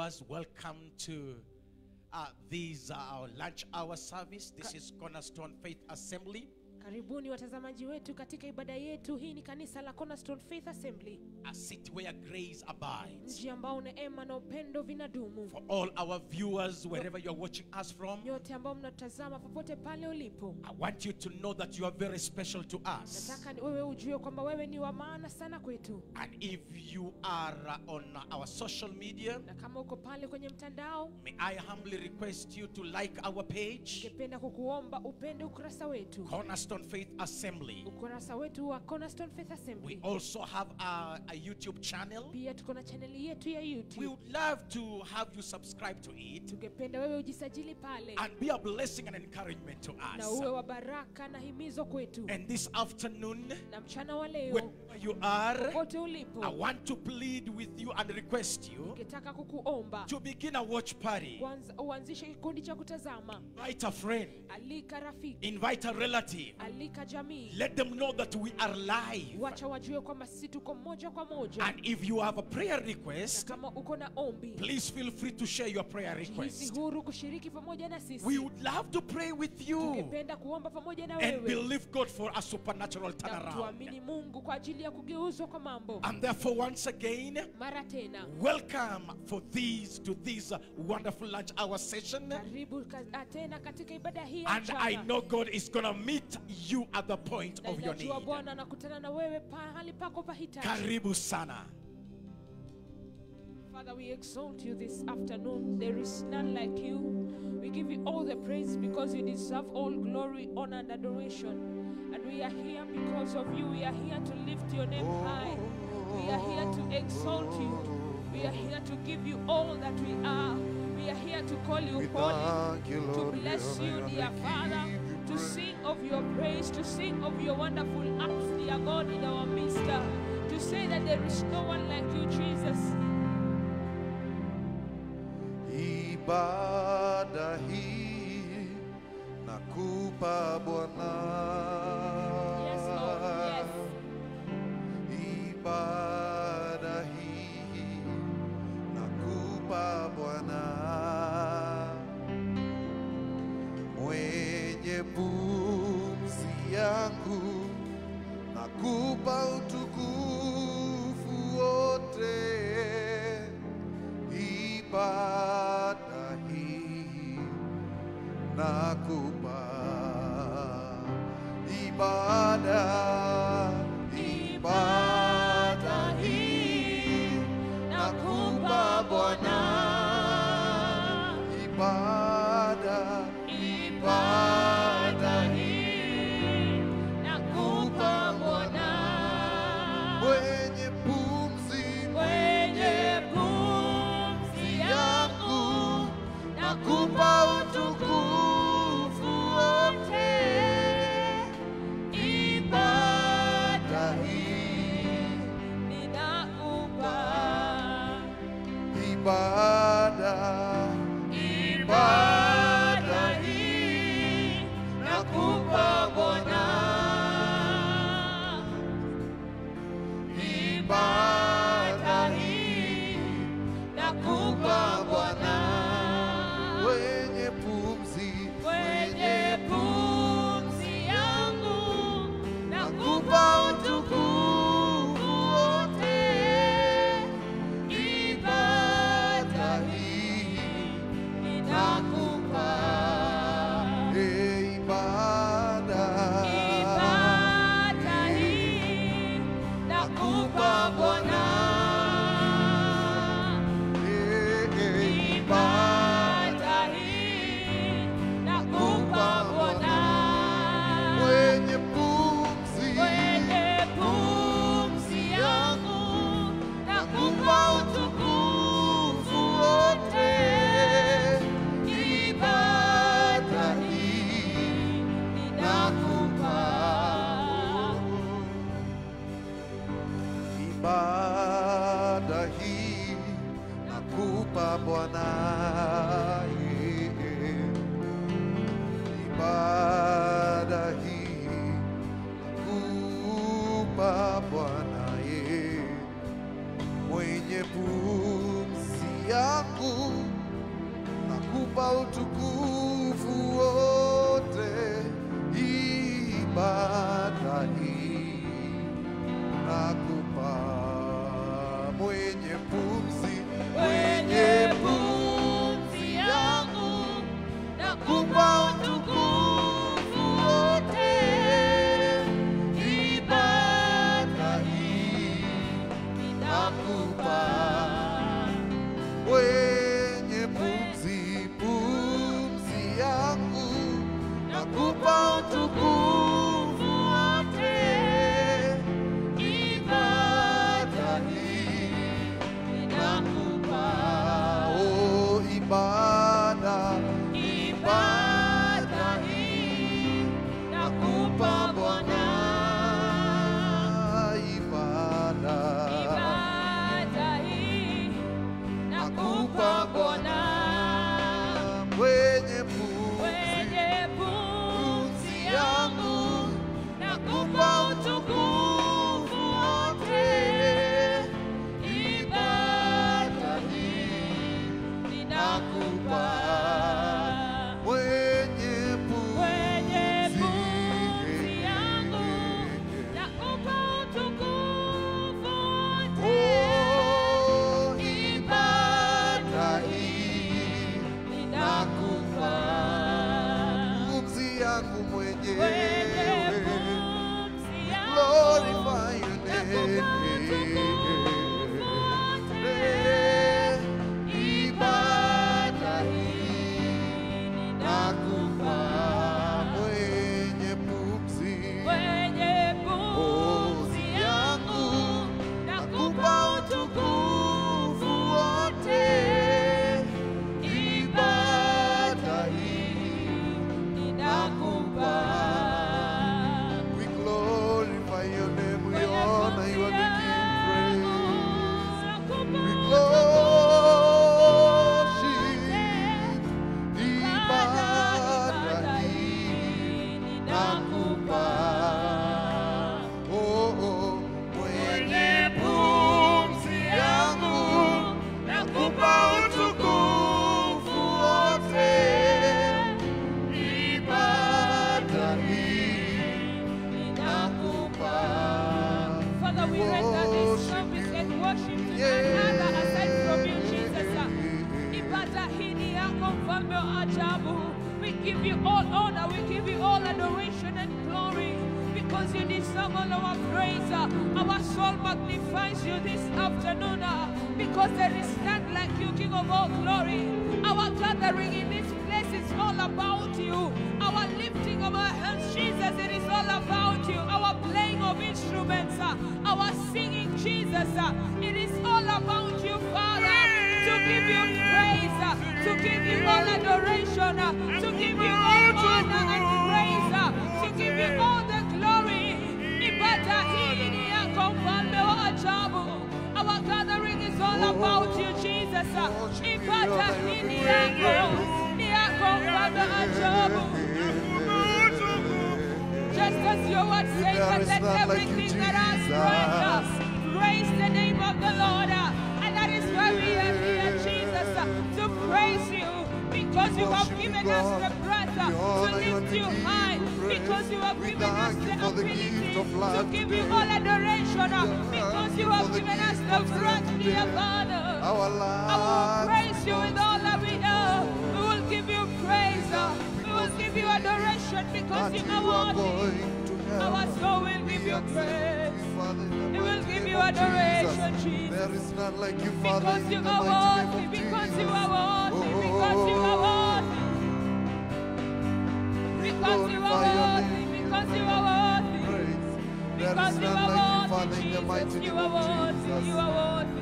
viewers, welcome to uh, this uh, our lunch hour service. This is Cornerstone Faith Assembly, Karibuni watazamaji wetu katika ibada yetu. Hii ni kanisa la Cornerstone Faith Assembly, a city where grace abides. mji ambao neema na upendo vinadumu. For all our viewers, wherever you are watching us from, Nyote ambao mnatazama popote pale ulipo, I want you to know that you are very special to us. nataka ni- wewe ujue kwamba wewe ni wa maana sana kwetu, And if you are uh, on our social media, na kama uko pale kwenye mtandao, may I humbly request you to like our page, ningependa kukuomba upende ukurasa wetu, Cornerstone Faith Assembly. ukurasa wetu wa Cornerstone Faith We Assembly. also have a, a YouTube channel. Pia tuko na chaneli yetu ya We YouTube. would love to have you subscribe to it Tungependa wewe ujisajili pale and be a blessing and encouragement to na us. uwe wa baraka na himizo kwetu. And this afternoon, Na mchana wa leo, wherever you are, popote ulipo, I want to plead with you and request you ningetaka kukuomba to begin a watch party. kwanza uanzishe kikundi cha kutazama Invite a friend, alika rafiki invite a relative. alika jamii Let them know that we are live. wacha wajue kwamba sisi tuko moja kwa moja And if you have a prayer na request, kama uko na ombi please feel free to share your prayer jihisi request. huru kushiriki pamoja na We sisi would love to pray with you tungependa kuomba pamoja na and wewe believe God for a supernatural na turnaround. tuamini mungu kwa ajili ya kugeuzwa kwa mambo And therefore, once again, mara tena welcome for this to this uh, wonderful lunch hour session. karibu ka- tena katika ibada hii ya And I mchana. know God is gonna meet you at the point na of your ninajua need. bwana anakutana na wewe pahali pako pa hitaji Karibu sana. Father, we exalt you this afternoon. There is none like you. We give you all the praise because you deserve all glory, honor, and adoration. And we are here because of you. We are here to lift your name high. We are here to exalt you. We are here to give you all that we are. We are here to call you We holy, thank you, to Lord. We bless honor you, and dear we Father, give you to praise. sing of your praise, to sing of your wonderful acts, dear God, in our midst, to say that there is no one like you, Jesus. ibada hii nakupa Bwana. Yes, Lord. Yes. Ibada hii nakupa Bwana, mwenye pumzi yangu nakupa utukufu wote ibada hii nakupa ibada ibada hii nakupa Bwana ibada ibada hii Nakupa Bwana mwenye pumzi mwenye pumzi yangu, nakupa utukufu wote ibada hii ninakupa ibada ibada hii nakupa Bwana ibada hii nakupa Bwana wenye pumzi mwenye pumzi yangu, nakupa utukufu wote ibada hii ninakupa e ibada ibada hii, nakupa Bwana. e e Ibada hii nakupa Bwana, mwenye pumzi mwenye pumzi yangu nakupa utukufu wote. Ibada hii ninakupa ibada hii nakupa Bwana, yeah. ibada hii nakupa Bwana, yeah. mwenye pumzi yangu nakupa utukufu wote, ibada hii nakupa mwenye pumzi, mwenye pumzi yangu nakupa utukufu wote, ibada hii nakupa mwenye pumzi, pumzi yangu nakupa utukufu wote, ibada hii nakupa, oh ibada, ibada hii nakupa Bwana, ibada Ibada hii nakupa Bwana, mwenye pumzi mwenye pumzi yangu nakupa utukufu wote, ibada hii ninakupa mwenye mwenye pumzi pumzi yangu nakupa utukufu wote, Oh, ibada hii ninakupa pumzi yangu mwenye mwenyewe pumzi yangu glorify your name. Ibada hii nakupa mwenye pumzi Mwenye pumzi yangu nakupa utukufu wote, ibada hii ninakupa we glorify your name we honor you and we give praise we worship ibada hii nakupa oh oh mwenye pumzi yangu nakupa utukufu wote ibada hii nakupa Father, we render this service and worship to none other aside from you, Jesus. Ibada hii ni yako mfalme wa ajabu. We give you all honor, we give you all adoration and glory because you deserve all our praise. Our soul magnifies you this afternoon uh, because there is none like you, King of all glory. Our gathering in this place is all about you. Our lifting of our hands, Jesus, it is all about you. Our playing of instruments, uh, our singing, Jesus, uh, it is all about you, Father. To give you praise, uh, to give you all adoration, uh, to give you all honor and praise, uh, to give you all the glory. Ibada hii ni yako mfalme wa ajabu. Our gathering is all about you, Jesus. uh, Ibada hii ni yako, ni yako mfalme wa ajabu. Just as your word says There that is let none like you, everything that has breath uh, praise the name of the Lord. uh, And that is why we are here, Jesus, uh, to praise you because you have Worship you, given us God. the breath uh, We honor to you and lift we you give you high praise. because you have We given us thank the you for the ability gift of to life give you today. all adoration uh, thank because you you for have the given us gift the of life breath, dear today. Father. our I will lives praise you with all that we know. We will give you praise. uh, We will give you adoration because you until are you are worthy. going to Our heaven. soul will give We you accept praise. you, Father, in the We will mighty give name you of adoration, Jesus. Jesus. There is none like you, Father, Because in you the are mighty worthy, name of because you Jesus. are worthy, because you are worthy, We because you glorify your are worthy, name. because you are worthy, Praise. There because is you none like you, are Father, worthy, in the mighty Jesus. You name are of worthy, Jesus. you are worthy.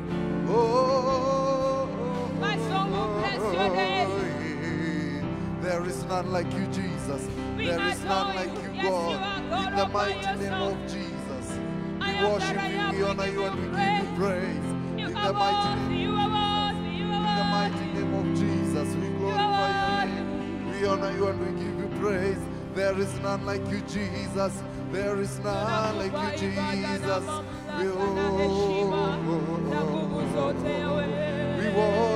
Oh, My soul will bless your name. There is none like you, Jesus. We There is none adore like you. you, Yes, you God. are God In the all by mighty name yourself. of Jesus. I We am worship that I you, am. we We honor give you, you and we give praise. you praise. You In the are mighty worthy, name, you are worthy, you in the are mighty worthy. name of Jesus, we glorify your name. We honor you and we give you praise. There is none like you, Jesus. There is none like you, Jesus. We, oh, we worship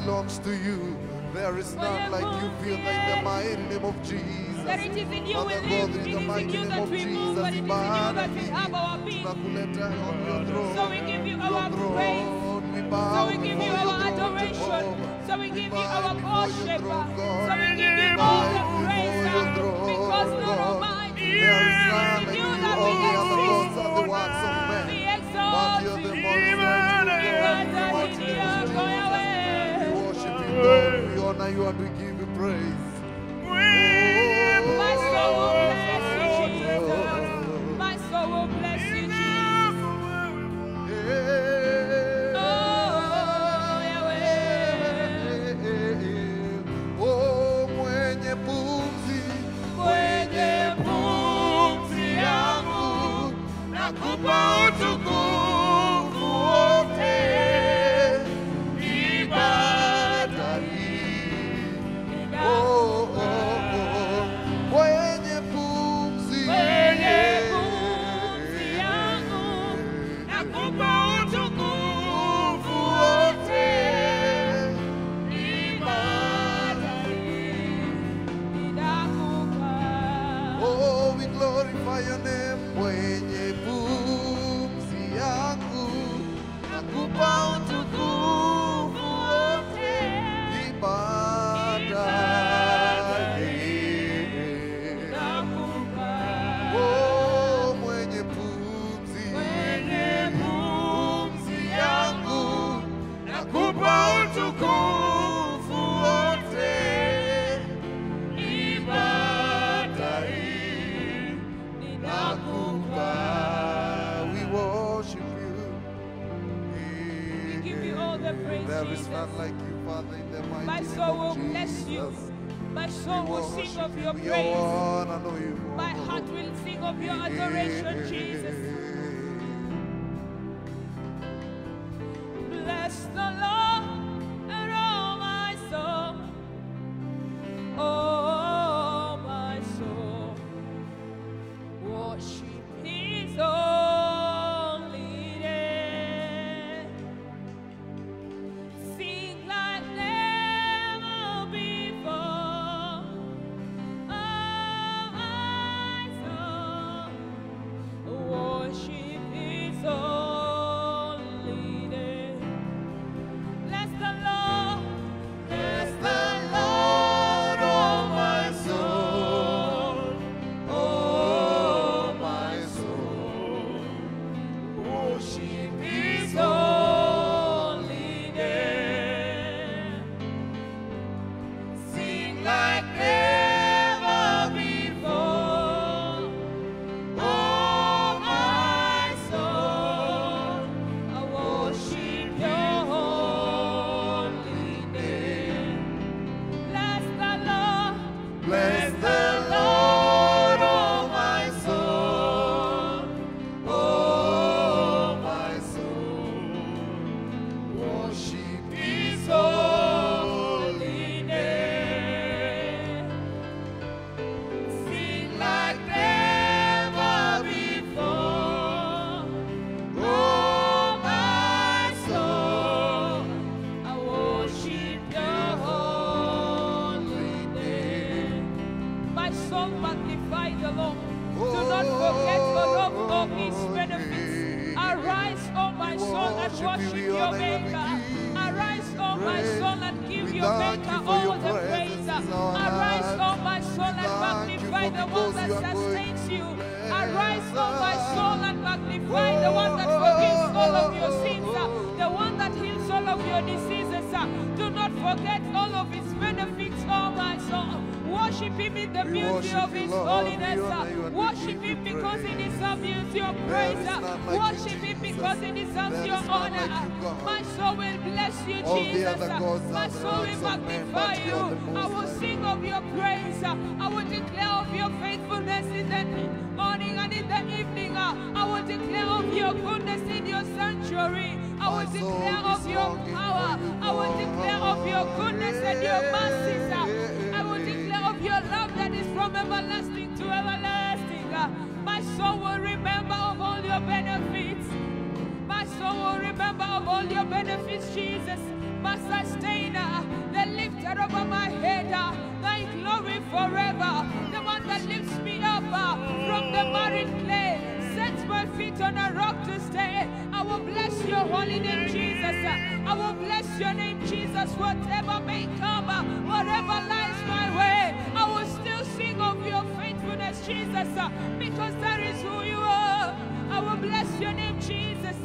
belongs to you. There is none like you, Father, in the mighty name of Jesus. That it is in you we Father live, God, it in is the in mighty you name that of we move, Jesus, but it is in you ibada that we hii have our being. tunakuleta on your throne. So we give you Your our praise. throne, we So bow we give you before our your throne, adoration. Jehovah. So we We give you bow our before your worship. throne, God. So we give you We all the bow praise. before your throne, Because Lord God. Almighty, There is none it like is you. you that All we the other gods exist. are the works of men. We But exalt you're you. the monstrous Because God. I What need you you, do, go We away. worship you, God. We honor you and we give you praise. My soul will bless you, Jesus. My soul will bless you, Jesus. Oh, Yahweh. Oh, mwenye pumzi, Mwenye pumzi yangu, nakupa utukufu wote. Ibada hii Oh, oh, oh. Mwenye pumzi. Mwenye pumzi yangu, nakupa utukufu wote. Ibada hii ninakupa. Oh, we glorify your name. Mwenye pumzi yangu, nakupa utukufu wote. Ibada hii. Oh, mwenye pumzi. pumzi yangu, nakupa utukufu wote. Ibada hii nakupa. We worship you. We give you all the praise, There is Jesus. none like you, Father, in the mighty My name soul will of bless you. Jesus. My soul We will sing worship of you. your We praise. honor you. My heart will sing of your adoration, Jesus. Bless the Lord and all my soul. Oh, my soul. Worship His holy name. Sing like never before. Oh, my soul. Worship His holy name. Bless the Lord. Bless the Lord, oh my soul. Oh, my soul. Worship His holy name. Sing like never before. Oh, my soul, I worship Your holy name. Bless the Lord. Bless the Lord, oh my soul. Oh, my soul. Worship His holy name. Sing like never before. Oh, my soul, I worship Your holy name. My soul magnify the Lord. Do not forget the Lord of His benefits. Arise, O my soul, and worship your Maker. Arise, O my soul, and give your Maker all the praise. Arise, O my soul, and magnify the one that sustains you. Arise, O my soul, and magnify the one that forgives all of your sins, the one that heals all of your diseases. Do not forget all of his benefits, oh my soul. Worship him in the We beauty worship of you, his Lord. holiness. We honor you and we Worship give him you because he praise. deserves your There praise. is none like you, Worship him Jesus. because he deserves There your is none honor. like you, God. My soul will bless you, All the Jesus. other gods My are the soul will works of men, magnify but you you. are the most I will high. sing of your praise. I will declare of your faithfulness in the morning and in the evening. I will declare of your goodness in your sanctuary. I will My soul declare is of your longing power. for you, I will declare of your goodness and your mercies. I will declare of your love that is from everlasting to everlasting. My soul will remember of all your benefits. My soul will remember of all your benefits, Jesus. my sustainer, the lifter over my head, uh, thy glory forever, the one that lifts me up uh, from the married clay, sets my feet on a rock to stay. I will bless your holy name, Jesus. uh, I will bless your name, Jesus, whatever may come, uh, whatever lies my way. I will still sing of your faithfulness, Jesus, uh, because that is who you are. I will bless your name, Jesus.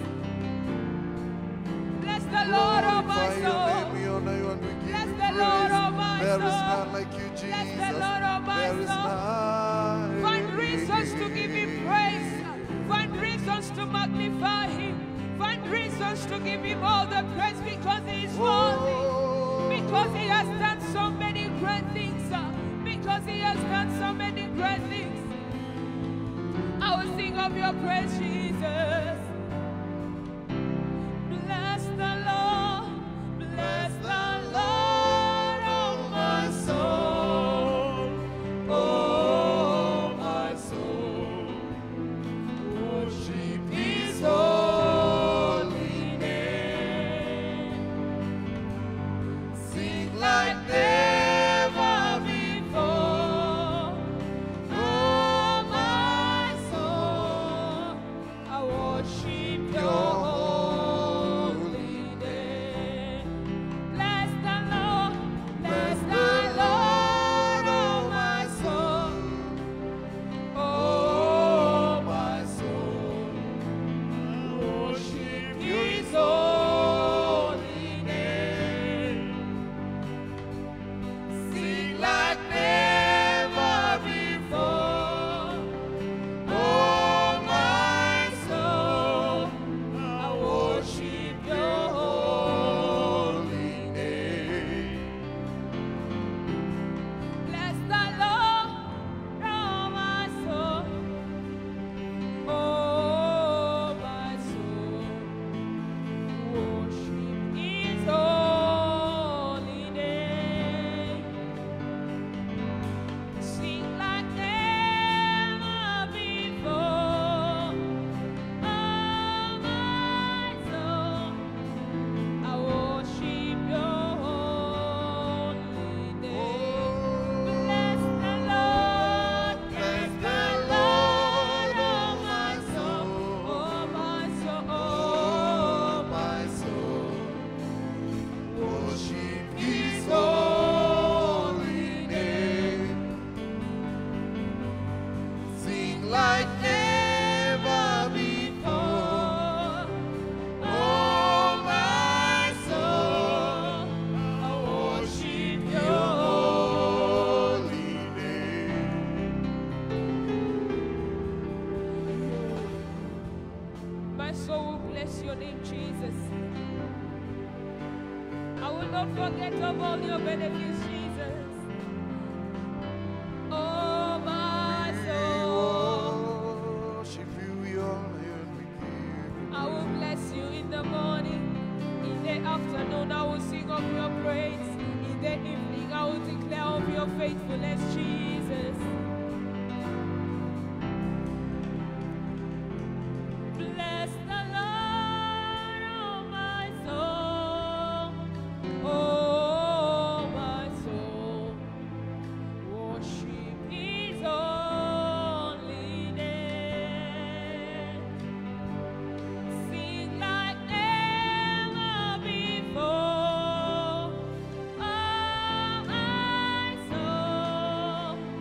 Bless the Lord, oh my Glorify your soul. name, we honor you and we give Bless you the praise. Lord, oh my There is soul. none like you, Jesus. Bless the Lord, oh my There is soul. none. Find reasons to give him praise. Find reasons to magnify him. Find reasons to give him all the praise because he is worthy. Oh, Because he has done so many great things. uh, Because he has done so many great things. I will sing of your praise, Jesus. Bless the Lord. Bless the Lord, oh my soul. Oh, my soul. Worship his holy name. Sing like never before. Oh, my soul, I worship your holy name. Bless the Lord, bless the Lord, oh, my soul. Oh, my soul, worship his holy name. Sing like never before. Oh, my soul, I worship your holy name. Bless the Lord, oh, my soul. Oh, my soul, worship His holy name. Sing like never before. Oh, my soul, I worship your holy name. Bless the Lord, bless the Lord, oh, my soul, oh, my soul, Oh, oh, my soul, worship His His holy name. Sing like never before. Oh, my soul, I worship your your holy name. My soul will bless your name, Jesus. I will not forget of all your benefits, Jesus. Oh, my soul. Worship you, we honor you, and we give you I will bless you in the morning. In the afternoon, I will sing of your praise. In the evening, I will declare of your faithfulness, Jesus. Bless the Lord, oh my soul. Oh, my soul. Worship his holy name. Sing like never before. Oh, my soul,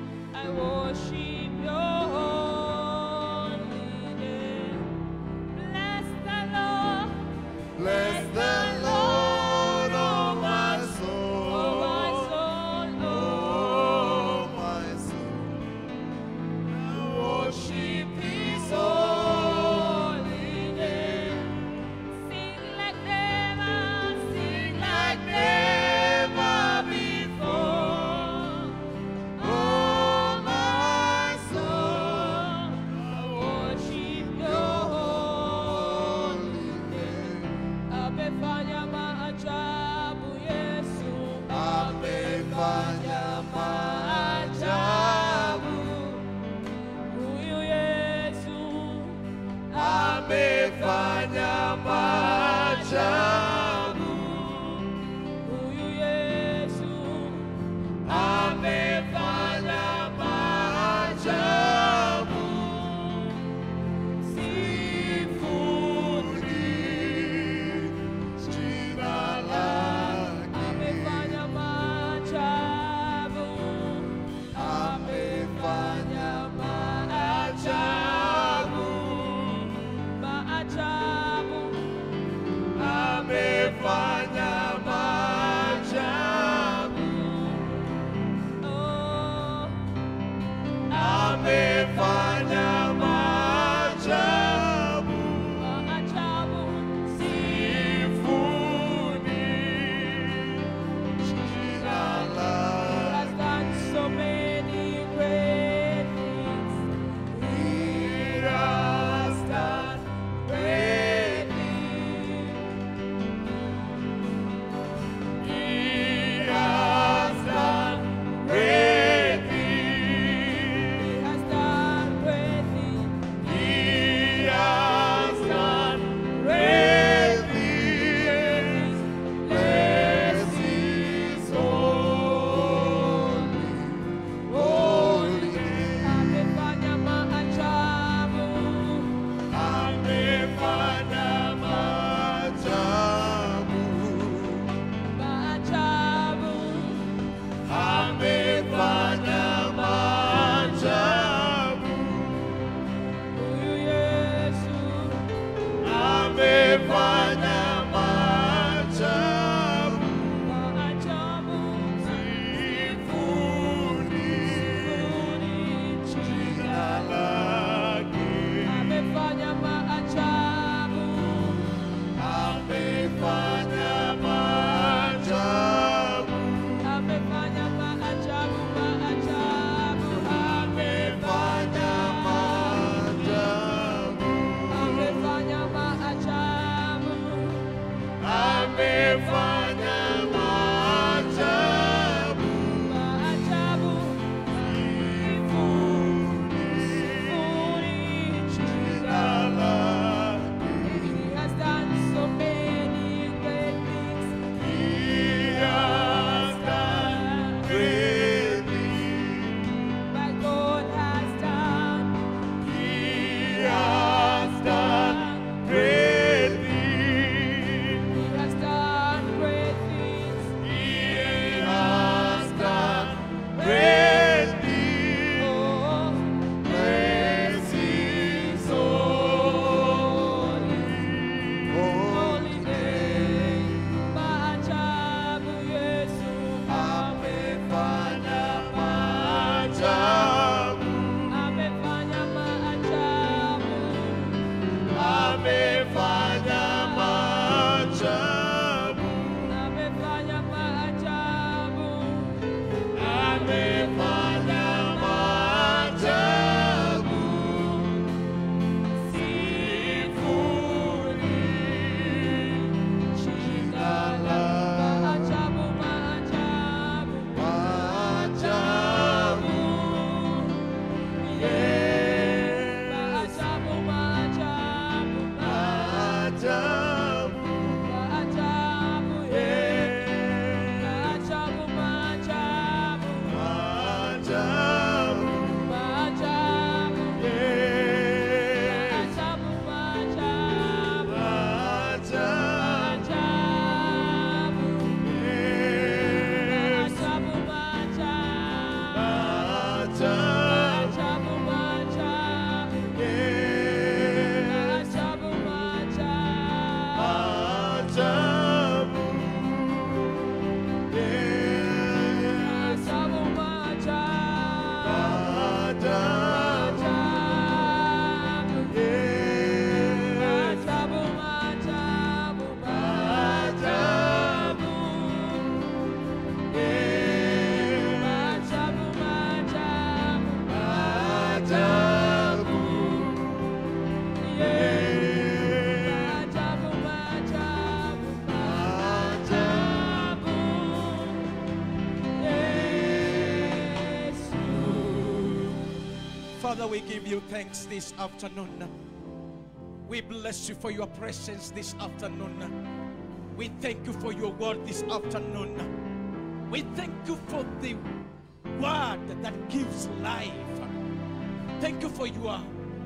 Father, we give you thanks this afternoon. We bless you for your presence this afternoon. We thank you for your word this afternoon. We thank you for the word that gives life. Thank you for your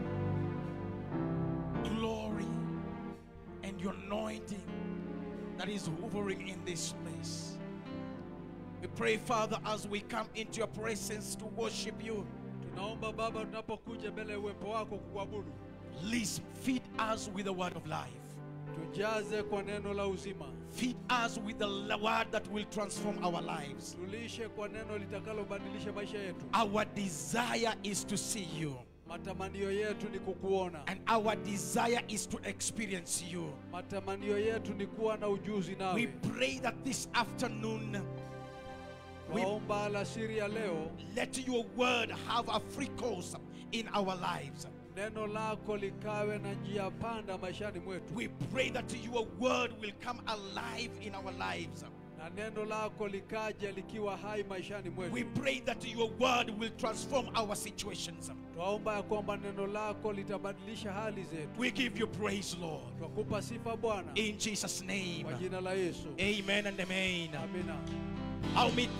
glory and your anointing that is hovering in this place. We pray, Father, as we come into your presence to worship you, tunaomba baba tunapokuja mbele ya uwepo wako kukuabudu please feed us with the word of life. tujaze kwa neno la uzima Feed us with the l- word that will transform our lives. tulishe kwa neno litakalobadilisha maisha yetu Our desire is to see you, matamanio yetu ni kukuona and our desire is to experience you. matamanio yetu ni kuwa na ujuzi We nawe pray that this afternoon, we waomba alasiri ya leo let your word have a free course in our lives. neno lako likawe na njia panda maishani mwetu We pray that your word will come alive in our lives. na neno lako likaje likiwa hai maishani We mwetu pray that your word will transform our situations. twaomba ya kwamba neno lako litabadilisha hali zetu We give you praise, Lord. twakupa sifa bwana In Jesus' name. kwa jina la yesu Amen and amen. amina I'll meet.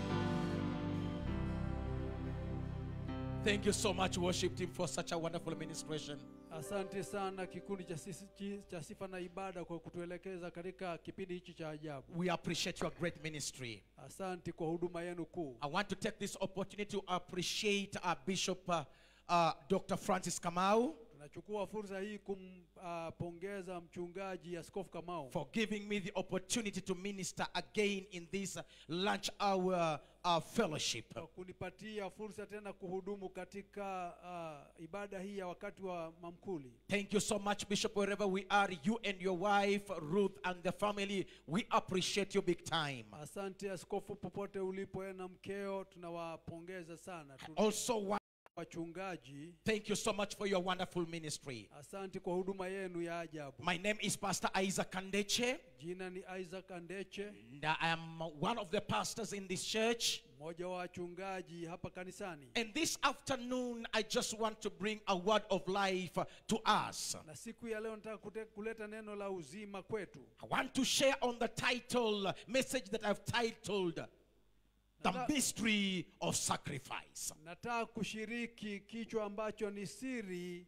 Thank you so much, worship team, for such a wonderful administration. asante sana kikundi cha, sisi, chi- cha sifa na ibada kwa kutuelekeza katika kipindi hichi cha ajabu We appreciate your great ministry. asante kwa huduma yenu kuu I want to take this opportunity to appreciate our Bishop, uh, uh, Dr. Francis Kamau, tunachukua fursa hii kumpongeza mchungaji askofu kamau for giving me the opportunity to minister again in this uh, lunch hour uh, fellowship. kwa kunipatia fursa tena kuhudumu katika uh, ibada hii ya wakati wa mamkuli Thank you so much, Bishop, wherever we are, you and your wife, Ruth, and the family. We appreciate you big time. asante askofu popote ulipo wewe na mkeo tunawapongeza sana Tu- Also, want wachungaji Thank you so much for your wonderful ministry. asante kwa huduma yenu ya ajabu My name is Pastor Isaac Kandeche, jina ni isaac andeche and I am one of the pastors in this church. mmoja wa wachungaji hapa kanisani And this afternoon, I just want to bring a word of life to us. na siku ya leo nataka kute- kuleta neno la uzima kwetu I want to share on the title message that I've titled The Nata- Mystery of Sacrifice. nataka kushiriki kichwa ambacho ni siri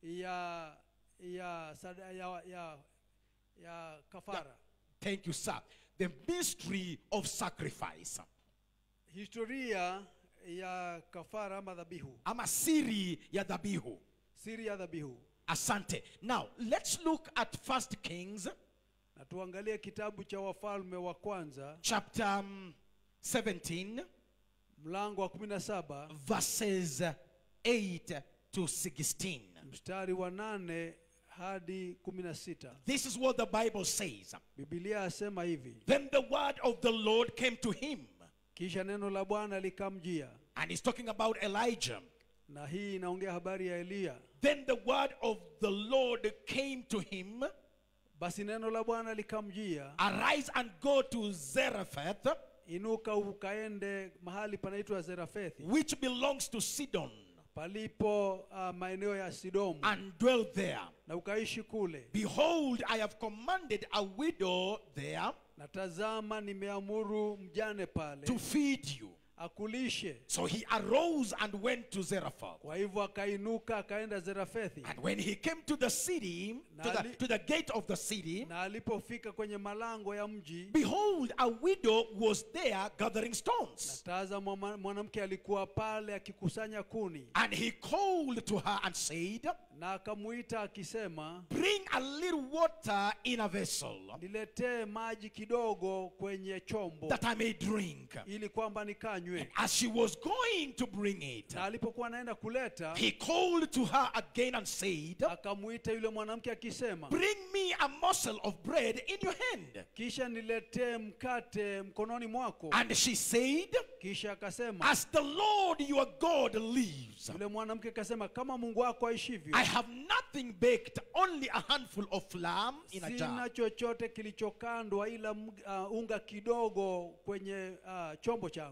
ya ya sada, ya, ya, ya kafara Thank you, sir. The mystery of sacrifice. historia ya kafara ama dhabihu Ama siri ya dhabihu. siri ya dhabihu Asante. Now, let's look at First Kings na tuangalie kitabu cha wafalme wa kwanza chapter um, 17 mlango wa 17 verses 8 to 16. mstari wa nane hadi 16 This is what the Bible says. bibilia asema hivi Then the word of the Lord came to him, kisha neno la bwana likamjia and he's talking about Elijah. na hii inaongea habari ya eliya Then the word of the Lord came to him, basi neno la bwana likamjia arise and go to Zarephath, inuka ukaende mahali panaitwa zerafethi which belongs to Sidon, palipo uh, maeneo ya sidomu and dwell there. na ukaishi kule Behold, I have commanded a widow there na tazama nimeamuru mjane pale to feed you. akulishe So he arose and went to Zarephath. kwa hivyo akainuka akaenda zerafethi And when he came to the city, to the, Nali- to the gate of the city, na alipofika kwenye malango ya mji behold, a widow was there gathering na stones. tazama mwa- mwanamke alikuwa pale akikusanya kuni And he called to her and said, na akamuita akisema Bring a little water in a vessel niletee maji kidogo kwenye chombo that I may drink. ili kwamba nikanywe As she was going to bring it, na alipokuwa anaenda kuleta he called to her again and said, akamuita yule mwanamke akisema Bring me a morsel of bread in your hand. kisha niletee mkate mkononi mwako And she said, kisha akasema As the Lord your God lives, yule mwanamke akasema kama mungu wako aishivyo I have nothing baked, only a handful of flour in a sina jar. chochote kilichokandwa ila mg- uh, unga kidogo kwenye uh, chombo changu And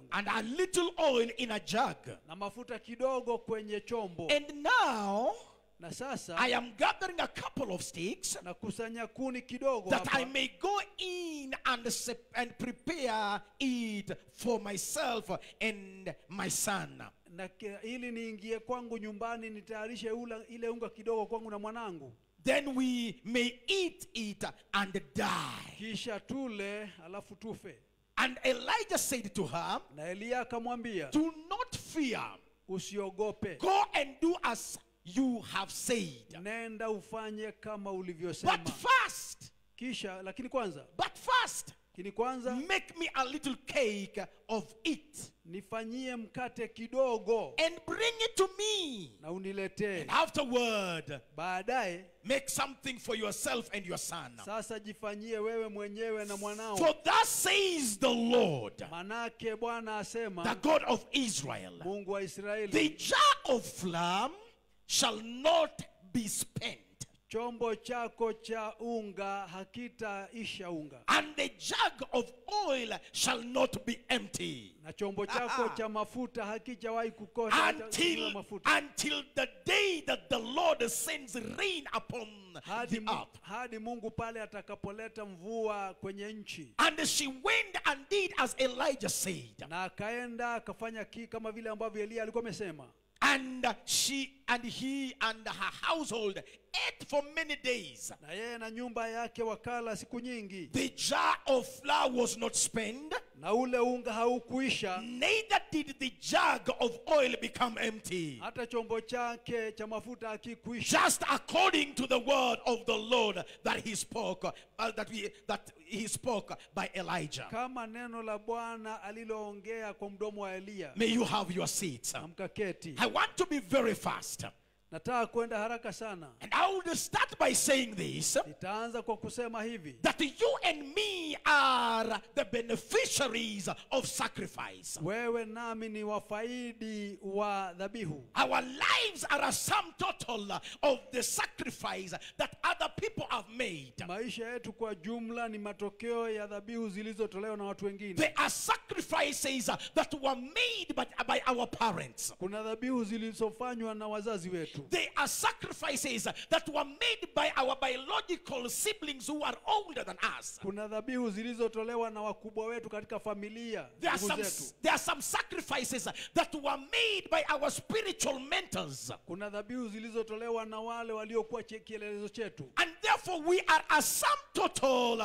a little oil in a jug. na mafuta kidogo kwenye chombo And now na sasa I am gathering a couple of sticks nakusanya kuni kidogo that I hapa, may go in and, sep- and prepare it for myself and my son. na ki- ili niingie kwangu nyumbani nitayarishe ula, ile unga kidogo kwangu na mwanangu Then we may eat it and die. kisha tule alafu tufe And Elijah said to her, na eliya akamwambia Do not fear. usiogope Go and do as you have said. nenda ufanye kama ulivyosema But first, kisha lakini kwanza but first, lakini kwanza make me a little cake of it nifanyie mkate kidogo and bring it to me. na uniletee And afterward, baadaye make something for yourself and your son. sasa jifanyie wewe mwenyewe na mwanao For thus says the Lord, manake bwana the asema God of Israel, mungu wa israeli the jar of flour shall not be spent, chombo chako cha unga hakitaisha unga and the jug of oil shall not be empty. na chombo chako cha mafuta hakijawahi kukosa hata until, mafuta until the day that the Lord sends rain upon hadi, the mu- earth. hadi mungu pale atakapoleta mvua kwenye nchi And she went and did as Elijah said. na akaenda akafanya ki kama vile ambavyo eliya alikuwa amesema And she and he and her household ate for many days. na yeye na nyumba yake wakala siku nyingi The jar of flour was not spent, na ule unga haukuisha neither did the jug of oil become empty. hata chombo chake cha mafuta hakikuisha Just according to the word of the Lord that he spoke, uh, that we that he spoke by Elijah. kama neno la bwana aliloongea kwa mdomo wa eliya May you have your seats. na mkaketi I want to be very fast. nataka kwenda haraka sana And I will start by saying this nitaanza kwa kusema hivi that you and me are the beneficiaries of sacrifice. wewe nami ni wafaidi wa dhabihu Our lives are a sum total of the sacrifice that other people have made. maisha yetu kwa jumla ni matokeo ya dhabihu zilizotolewa na watu wengine There are sacrifices that were made by, by our parents. kuna dhabihu zilizofanywa na wazazi wetu There are sacrifices that were made by our biological siblings who are older than us. kuna dhabihu zilizotolewa na wakubwa wetu katika familia There are, ndugu some, zetu there are some sacrifices that were made by our spiritual mentors. kuna dhabihu zilizotolewa na wale waliokuwa che- kielelezo chetu And therefore, we are a sum total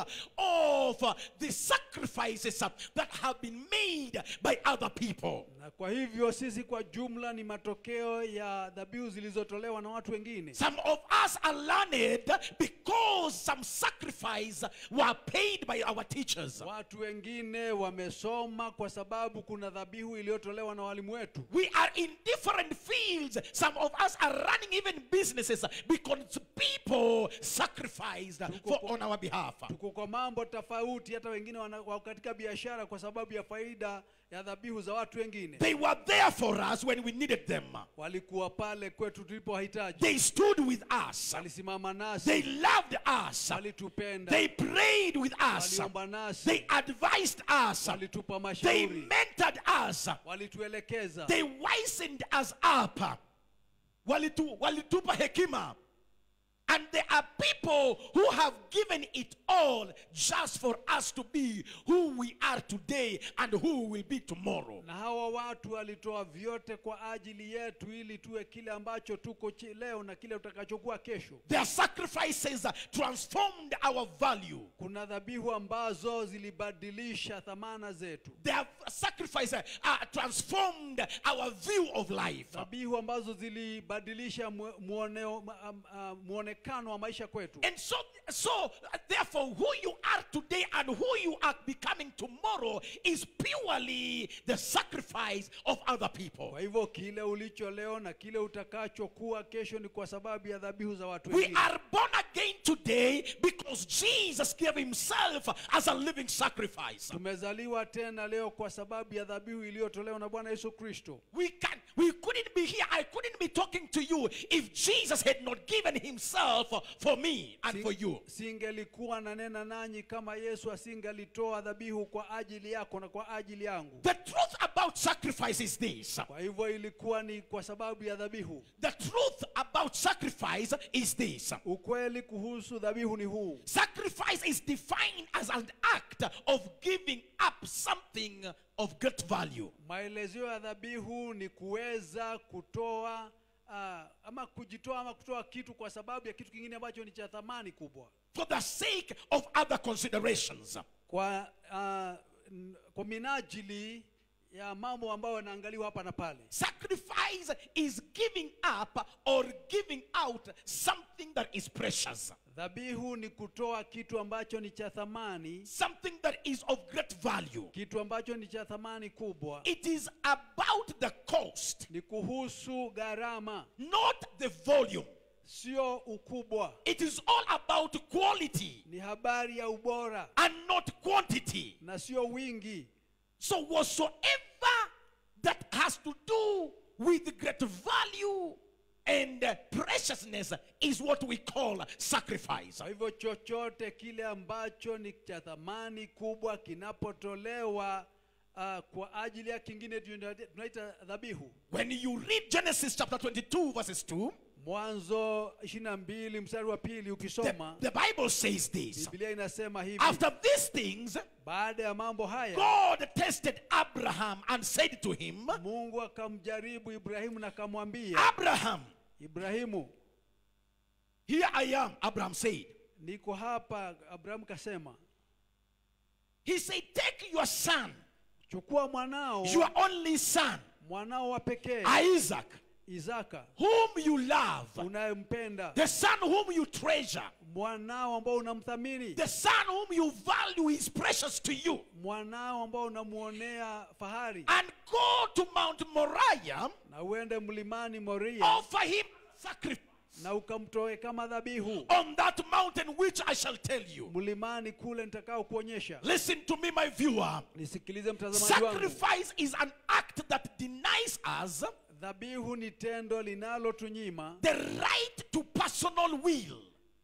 of uh, the sacrifices uh, that have been made by other people. na kwa hivyo sisi kwa jumla ni matokeo ya dhabihu zilizotolewa na watu wengine Some of us are learned because some sacrifice were paid by our teachers. watu wengine wamesoma kwa sababu kuna dhabihu iliyotolewa na walimu wetu We are in different fields. Some of us are running even businesses because people sacrificed for, on our behalf. tuko kwa mambo tofauti hata wengine wana- wako katika biashara kwa sababu ya faida ya dhabihu za watu wengine They were there for us when we needed them. walikuwa pale kwetu tulipowahitaji They stood with us. walisimama They nasi loved us. walitupenda They prayed with us. waliomba nasi They advised us. walitupa They mashauri mentored us. walituelekeza They wisened us up. Walitu, walitupa hekima. And there are people who have given it all just for us to be who we are today and who we will be tomorrow. na hawa watu walitoa vyote kwa ajili yetu ili tuwe kile ambacho tuko chi- leo na kile utakachokuwa kesho Their sacrifices transformed our value. kuna dhabihu ambazo zilibadilisha thamana zetu Their sacrifices uh, transformed our view of life. dhabihu ambazo zilibadilisha mwe- muoneo- ma- am- ah, muonekano wa maisha kwetu And so, so uh, therefore, who you are today and who you are becoming tomorrow is purely the sacrifice of other people. kwa hivyo kile ulicho leo na kile utakachokuwa kesho ni kwa sababu ya dhabihu za watu We wengine are born again today because Jesus gave himself as a living sacrifice. tumezaliwa tena leo kwa sababu ya dhabihu iliyotolewa na bwana yesu kristo We can we couldn't be here. I couldn't be talking to you if Jesus had not given himself for me and for you. singelikuwa nanena nanyi kama yesu asingelitoa dhabihu kwa ajili yako na kwa ajili yangu The truth about sacrifice is this. kwa hivyo ilikuwa ni kwa sababu ya dhabihu The truth about sacrifice is this. ukweli kuhusu dhabihu ni huu Sacrifice is defined as an act of giving up something of great value. maelezeo ya dhabihu ni kuweza kutoa uh, ama kujitoa ama kutoa kitu kwa sababu ya kitu kingine ambacho ni cha thamani kubwa for the sake of other considerations. kwa uh, n- kwa minajili ya mambo ambayo yanaangaliwa hapa na pale Sacrifice is giving up or giving out something that is precious, dhabihu ni kutoa kitu ambacho ni cha thamani something that is of great value. kitu ambacho ni cha thamani kubwa It is about the cost, ni kuhusu gharama not the volume. sio ukubwa It is all about quality ni habari ya ubora and not quantity. na sio wingi So, whatsoever that has to do with great value and uh, preciousness is what we call sacrifice. kwa hivyo chochote kile ambacho ni cha thamani kubwa kinapotolewa uh, kwa ajili ya kingine tuna- tunaita dhabihu When you read Genesis chapter 22, verses 2, mwanzo 22 mstari wa pili the, ukisoma the Bible says this biblia inasema hivi After these things, baada ya mambo haya God tested Abraham and said to him, mungu akamjaribu ibrahimu na akamwambia Abraham, ibrahimu here I am, Abraham said. niko hapa abrahamu kasema He said, Take your son, chukua mwanao your only son, mwanao wa pekee Isaac, isaka whom you love, unayempenda the son whom you treasure, mwanao ambao unamthamini the son whom you value is precious to you, mwanao ambao unamwonea fahari and go to Mount Moriah, na uende mlimani moria offer him sacrifice na ukamtoe kama dhabihu on that mountain which I shall tell you. mlimani kule nitakao kuonyesha Listen to me, my viewer. nisikilize mtazamaji wangu Sacrifice is an act that denies us dhabihu ni tendo linalotunyima the right to personal will.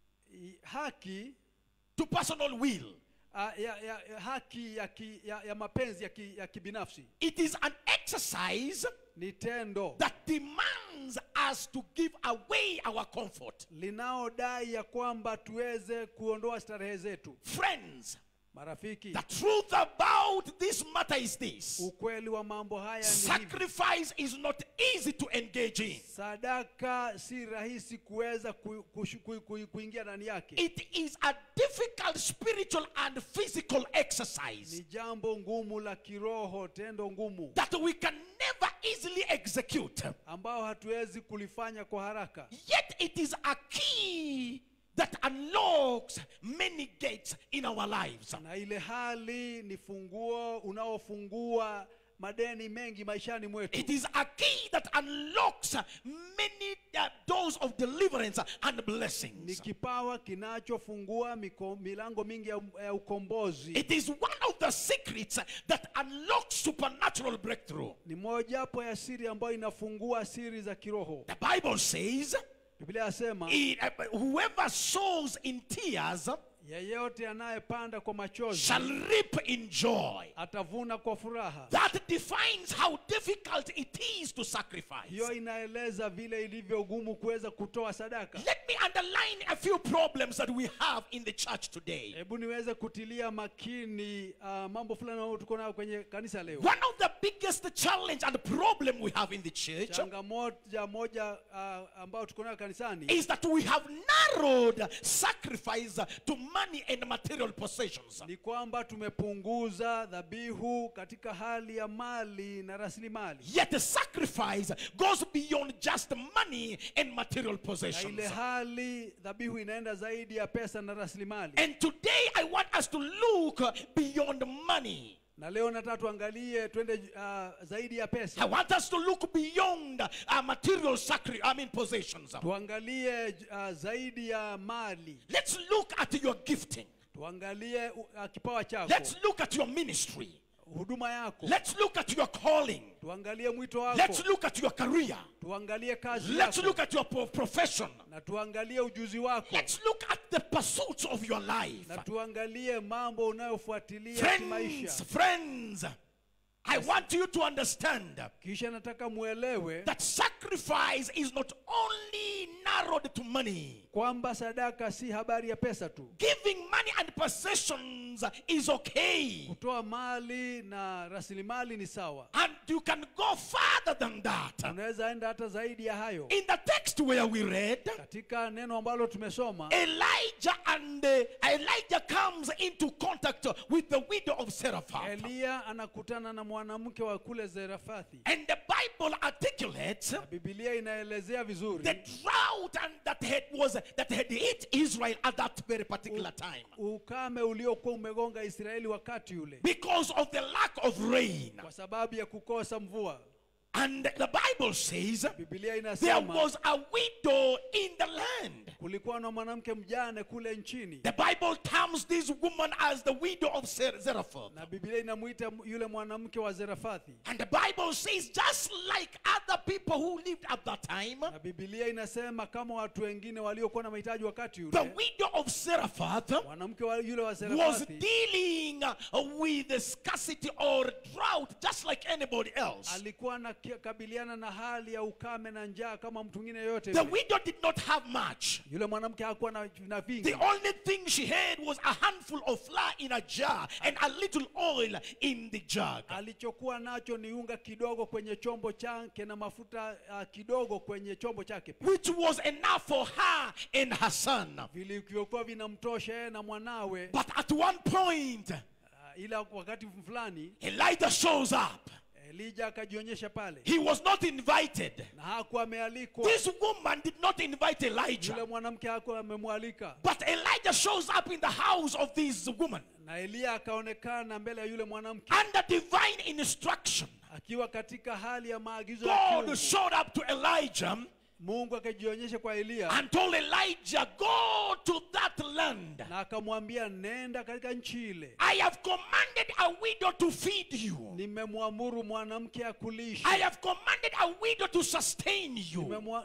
i- haki To personal will. a, ya, ya, ya, haki ya, ki, ya, ya mapenzi ya, ki, ya kibinafsi It is an exercise ni tendo that demands us to give away our comfort. linaodai ya kwamba tuweze kuondoa starehe zetu Friends, marafiki the truth about this matter is this ukweli wa mambo haya ni hivi sacrifice is not easy to engage in. sadaka si rahisi kuweza ku, kushu- ku, ku, kuingia ndani yake It is a difficult spiritual and physical ni exercise jambo ngumu la kiroho tendo ngumu that we can never easily execute. ambao hatuwezi kulifanya kwa haraka Yet it is a key that unlocks many gates in our lives. na ile hali ni funguo unaofungua madeni mengi maishani mwetu It is a key that unlocks many uh, doors of deliverance and ni blessings. kipawa kinachofungua miko- milango mingi ya, ya ukombozi It is one of the secrets that unlocks supernatural breakthrough. ni mojawapo ya siri ambayo inafungua siri za kiroho The Bible says, biblia yasema "It- uh, whoever sows in tears yeyote anayepanda kwa machozi shall reap in joy. atavuna kwa furaha That defines how difficult it is to sacrifice. hiyo inaeleza vile ilivyo gumu kuweza kutoa sadaka Let me underline a few problems that we have in the church today. hebu niweze kutilia makini uh, mambo fulani ambayo tuko nayo kwenye kanisa leo One of the biggest challenge and problem we have in the church changamoja moja uh, ambayo tuko nayo kanisani is that we have narrowed sacrifice to money and material possessions. ni kwamba tumepunguza dhabihu katika hali ya mali na rasilimali Yet the sacrifice goes beyond just money and material na possessions. ile hali dhabihu inaenda zaidi ya pesa na rasilimali And today I want us to look beyond money. na leo nataka tuangalie twende uh, zaidi ya I pesa want us to look beyond uh, material sacri- I mean possessions. tuangalie uh, zaidi ya mali Let's look at your gifting. tuangalie uh, kipawa chako Let's look at your ministry. huduma yako Let's look at your calling. tuangalie mwito Let's wako look at your career. tuangalie kazi Let's yako look at your pro- profession. na tuangalie ujuzi wako Let's look at the pursuits of your life. na tuangalie mambo unayofuatilia kimaisha Friends, friends, I want you to understand kisha nataka mwelewe that sacrifice is not only narrowed to money. kwamba sadaka si habari ya pesa tu Giving money and possessions is okay. kutoa mali na rasilimali ni sawa And you can go further than that. unaweza enda hata zaidi ya hayo In the text where we read, katika neno ambalo tumesoma Elijah and uh, Elijah comes into contact with the widow of Seraphat. eliya anakutana na mwanamke wa kule zerafathi And the Bible articulates na bibilia inaelezea vizuri the drought and that had was that had hit Israel at that very particular time ukame uliokuwa umegonga israeli wakati ule because of the lack of rain. kwa sababu ya kukosa mvua And the Bible says bibilia there inasema was a widow in the land. kulikuwa na mwanamke mjane kule nchini The Bible terms this woman as the widow of Zer- Zarephath. na bibilia inamwita yule mwanamke wa zerafathi And the Bible says, just like other people who lived at that time, na bibilia inasema kama watu wengine waliokuwa na mahitaji wakati the ule widow of Zarephath mwanamke wa yule wa was zerafathi dealing uh, with the scarcity or drought just like anybody else. alikuwa anakabiliana na hali ya ukame na njaa kama mtu mwingine yoyote The yule. widow did not have much. yule mwanamke hakuwa na, na The vingi only thing she had was a handful of flour in a jar and a little oil in the jug. alichokuwa nacho ni unga kidogo kwenye chombo chake na mafuta uh, kidogo kwenye chombo chake pia. Which was enough for her and her son. vilivyokuwa vinamtosha yeye na mwanawe But at one point, uh, ila wakati fulani Elijah shows up. elija akajionyesha pale He was not invited. na hakuwa amealikwa This woman did not invite yule Elijah. mwanamke hakuwa amemwalika But Elijah shows up in the house of this woman na eliya akaonekana mbele ya yule mwanamke under divine instruction. akiwa katika hali ya maagizo ya God kiungu. showed up to Elijah mungu akajionyesha kwa eliya and told Elijah, Go to that land. na akamwambia nenda katika nchi ile I have commanded a widow to feed you. nimemwamuru mwanamke akulishe I have commanded a widow to sustain you.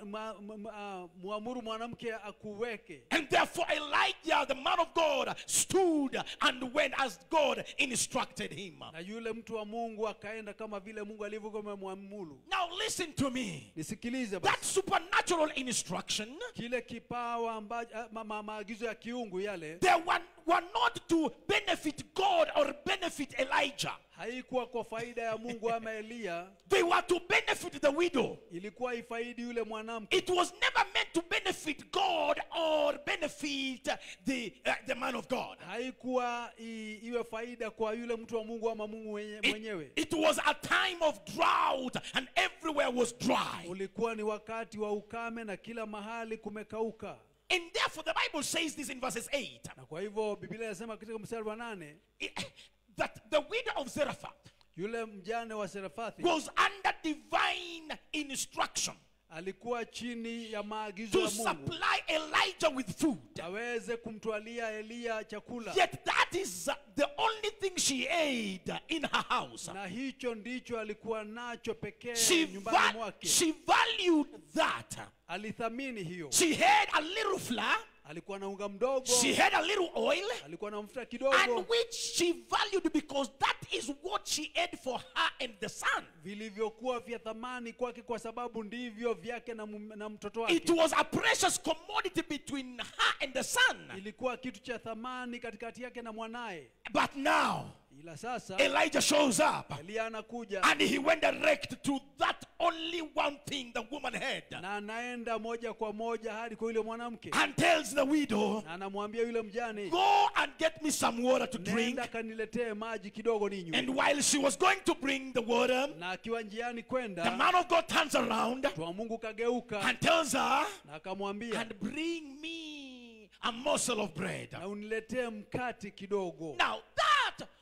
nimemwamuru mwanamke akuweke And therefore Elijah, the man of God, stood and went as God instructed him. na yule mtu wa mungu akaenda kama vile mungu alivyokuwa amemwamuru Now listen to me. nisikilize That basi supernatural instruction, kile kipawa ambacho ma, ma, maagizo ya kiungu yale they were, were not to benefit God or benefit Elijah. haikuwa kwa faida ya mungu ama eliya They were to benefit the widow. ilikuwa ifaidi yule mwanamke It was never meant to benefit God or benefit the, uh, the man of God. haikuwa i, iwe faida kwa yule mtu wa mungu ama mungu mwenye, It, mwenyewe it was a time of drought and everywhere was dry. ulikuwa ni wakati wa ukame na kila mahali kumekauka And therefore, the Bible says this in verses 8 na kwa hivyo biblia inasema katika mstari wa nane it- that the widow of Zarephath yule mjane wa serafathi was under divine instruction alikuwa chini ya maagizo to ya mungu supply Elijah with food. aweze kumtwalia eliya chakula Yet that is uh, the only thing she ate in her house. na hicho ndicho alikuwa nacho pekee She, nyumbani va- mwake she valued that. alithamini hiyo She had a little flour, alikuwa na unga mdogo she had a little oil, alikuwa na mafuta and kidogo which she valued because that is what she ate for her and the son. vilivyokuwa vya thamani kwake kwa sababu ndivyo vyake na, mum- na mtoto It wake was a precious commodity between her and the son. ilikuwa kitu cha thamani katikati yake na mwanaye But now, ila sasa Elijah shows up eliya anakuja and he went direct to that only one thing the woman had na anaenda moja kwa moja hadi kwa yule mwanamke and tells the widow, na anamwambia yule mjane Go and get me some water to drink. nenda kaniletee maji kidogo ninywe And while she was going to bring the water, na akiwa njiani the kwenda man of God turns around mtu wa mungu kageuka and tells her, na akamwambia And bring me a morsel of bread. na uniletee mkati kidogo Now, that